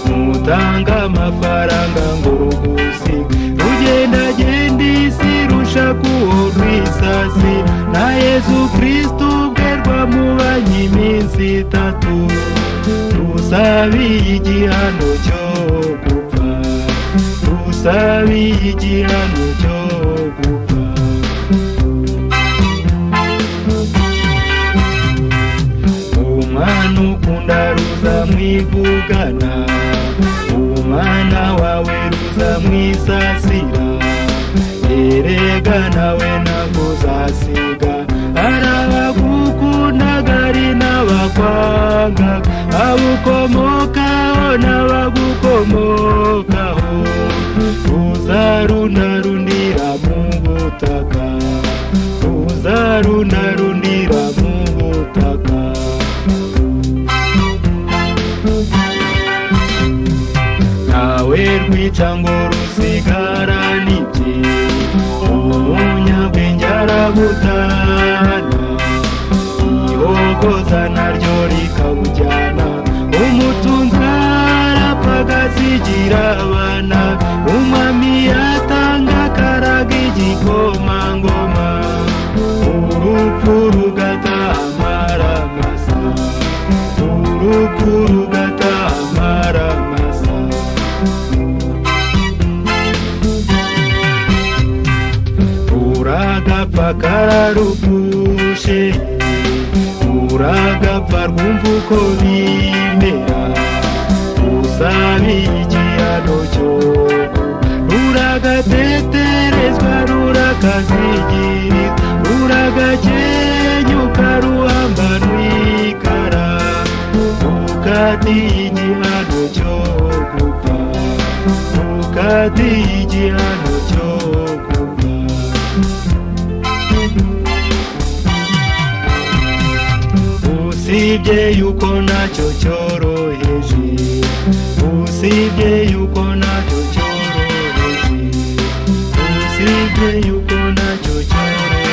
nutanga amafaranga ngo rugusi rugendagenda isi rusha kuwo rwisasi na yezu kristu ubwe rwamubanye iminsi itatu rusabiye igihano cyo gupfa rusabiye igihano cyo gupfa umwana ukunda ruza mwivugana umwana wawe ruza mwisasira erega nawe ntabwo uzasiga hari abagukundaga ari n'abakwanga abukomokaho n'abagukomokaho ruza runarundira mu butaka ruza runarundira mu butaka ntawe rwica ngo rusigarane ibye umunyabwenge arabutana ihogoza naryo rikabujyana umutunzi arapfa agasigira abana umwami yatanga akaraga igikomangoma urupfu rugataha amaramasa urupfu rugataha amaramasa uragapfa kararugushe uragapfa rwumva uko bimera usabiye igihano cyo ruragateterezwa rurakazigiriza ruragakenyuka ruhamba rwikara rukatiye igihano cyo gupfa rukatiye igihano cyo gupfa usibye yuko nacyo cyoroheje usibye yuko nacyo cyoroheje usibye yuko nacyo cyoroheje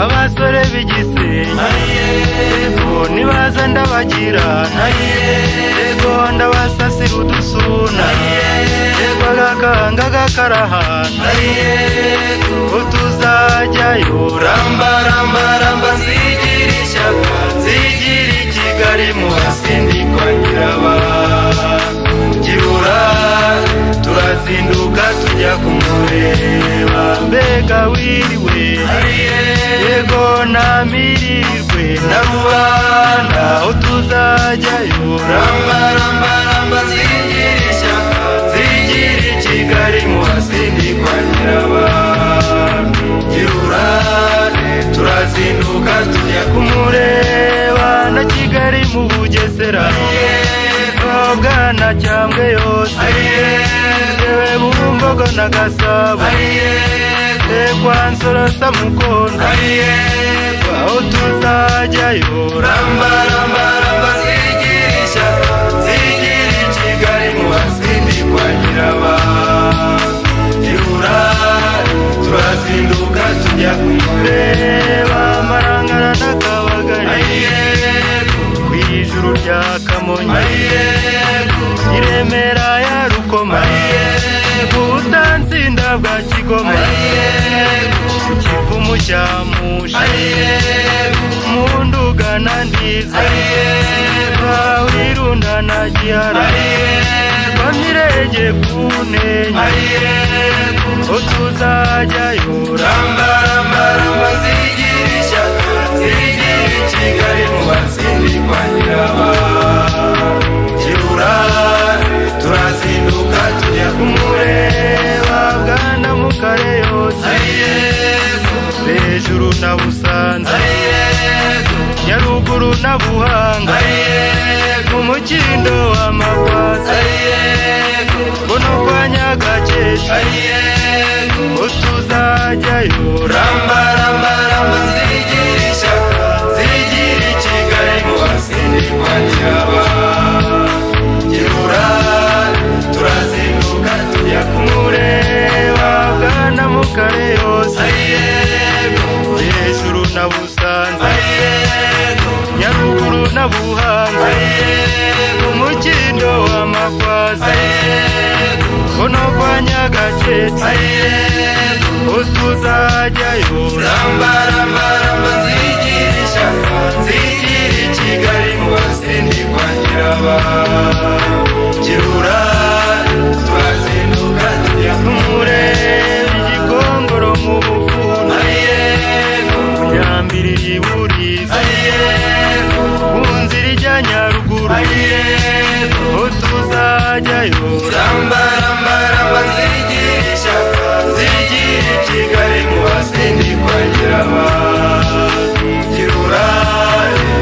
abasore b'igisenyi yego nibaza ndabagira yego ndabasasira udusuna yego agakanga gakarahana yego utuzajyayo ramba ramba ramba nzigira ishyaka nzigira ikigali mu basindikwa nyiraba kibura turazinduka tujya kumureba mbega wiriwe yego namirirwe na rubanda aho tuzajyayo ramba ramba ramba zigira ishyaka zigira ikigali mu basindikwa nyirabantu girurane turazinduka tujya kumureba na kigali mu bugesera bwana cyambwe yose yewe bumbogo na gasabo kwa nsorosa mukondo aho tuzajyayo ramba ramba ramba zigira ishyaka zigira ikigali mu basindikwa nyirabantu girura turazinduka tujya kumureba amarangara n'akabagari ku ijuru rya kamonyi i remera ya rukoma butansinda bwa kigoma kivu mushamusha mu nduga na ndiza bahirunda na gihara kwa mirenge kunenya utuzajyayo ramba ramba ramba zigira ishyaka zigira ikigali mu batsindi kwa nyiraba kibura turazinduka tujya kumureba bwana mu kareyose hejuru na busanza nyaruguru na buhanga mu mukindo wa mabaza kuno kwa nyagakeshi utuzajyayo ramba ramba ramba zigirisha zigira ikigali mu basindi kwa nyiraba kirura turazinduka tujya kumureba bwana mukare yose hejuru na busanza nyaruguru na buhanga umukindo wa makwaza kuno kwa nyagaketse utuzajyayo ramba ramba ramba zigirisha zigira ikigali mu basindi kwa nyiraba kirura turazinduka tujya kumureba igikongoro mu bukunda kunyambiri iburiza ku nzira ijya nyaruguru utuzajyayo ramba ramba ramba zigisha zigira ikigali mu basindi kwa nyiraba kirura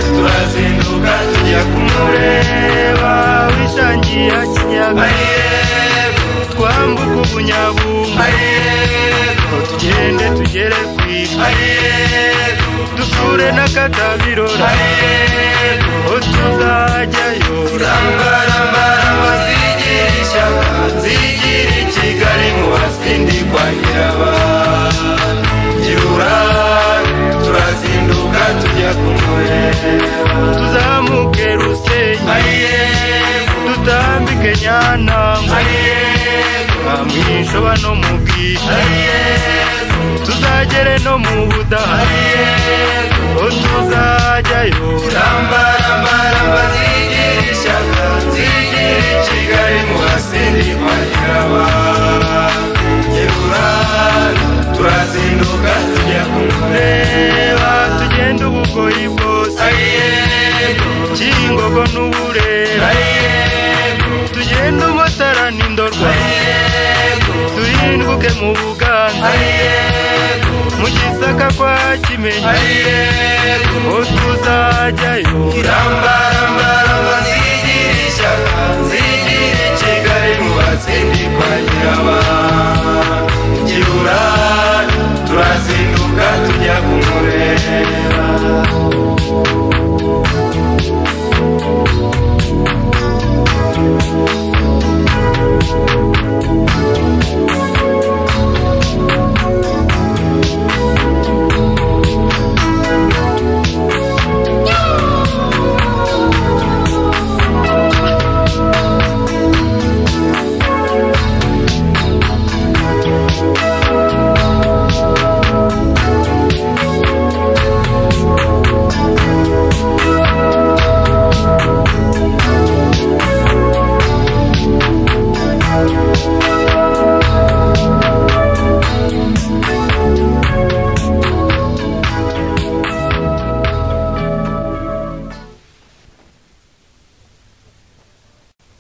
turazinduka tujya kumureba wishangiye kinyaga twambuka ubunyabunga tugende tugere kwita dusure n'akatabirora utuzajyayo ramba ramba ramba zigira ishyaka zigira ikigali mu basindi kwa nyiraba kirura turazinduka tujya kumureba tuzamuke rusenyi dutambike nyantango amwishoba no mu bwishyu tuzagere no mu budaha utuzajyayo ramba ramba ramba zigira ishyaka zigira ikigali mu basindi kwa nyiraba nyirura turazinduka tujya kumureba tugenda ubugoyi bwose cyingogo n'uburera tugenda umutara n'indorwa duhinduke mu buganza mu gisaka kwa kimenyi utuzajyayo ramba ramba ramba zigira ishyaka zigira ikigali mu batsindi kwa nyiraba kirura turazinduka tujya kumureba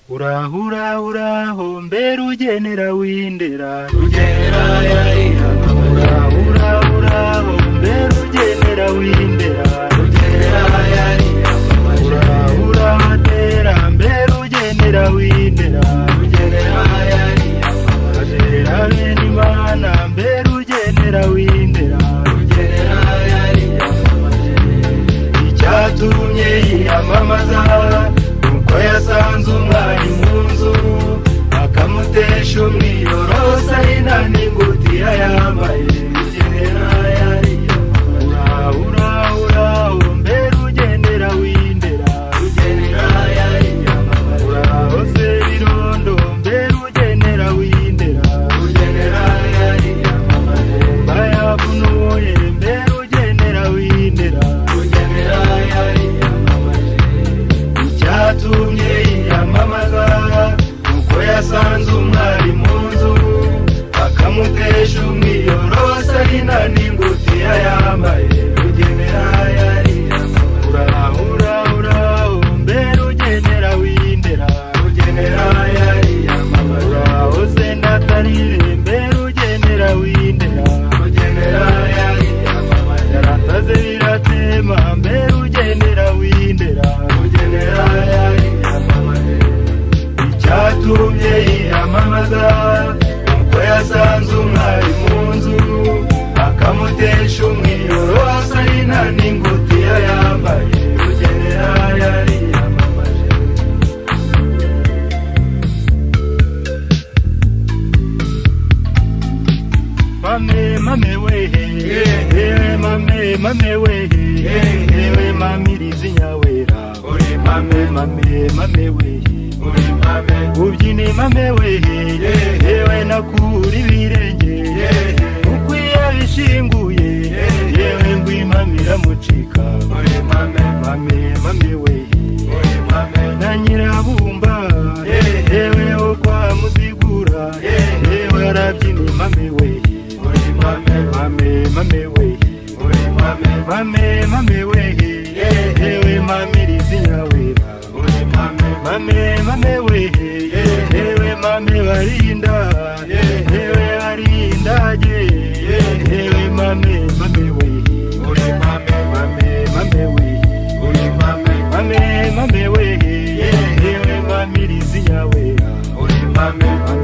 uraho uraho uraho mbere ugenera windera uraho uraho uraho mbere ugenera windera uraho uraho atera mbere ugenera windera atera bene imana mbere ugenera windera icyatumye yiyamamaza nuko yasanze umwari mu nzu akamutesha umwiyorosa ina n'ingutiya yambaye uraho uraho uraho yatumye yiyamamaza nuko yasanze umwari mu nzu akamutesha umwiyoro wa sarina n'ingutiya yambaye rugenera yari urahura uraho mbere ugenera windera rugenera yari uraho se natarire mbere ugenera windera rugenera yari yarataze biratema mbere ugenera windera rugenera yari icyatumye yiyamamaza nuko yasanze umwari mu nzu akamutesha umwiroro asarina n'ingutiya yambaye rugenera yari yamamaje mame mame wehe Yeah. ewe mame mame wehe Yeah. ewe mamirizi nyawera uri mame mame mame wehe uri mame ubyine mame wehe Yeah. yewe nakura ibirenge Yeah. uko iyo abishinguye Yeah. yewe ngo imamira mucika uri mame mame mame wehe uri mame na nyirabumba Yeah. yewe wo kwa muzigura Yeah. yewe arabyina mame wehe uri mame mame mame wehe uri mame mame mame wehe Yeah. yewe mamirizi nyawera uri mame mame mame wehe Yeah. yewe mame barinda Yeah. yewe arindage Yeah. yewe mame mame wehe uri mame mame mame wehe uri mame mame mame wehe Yeah. yewe mamirizi nyawera uri mame mame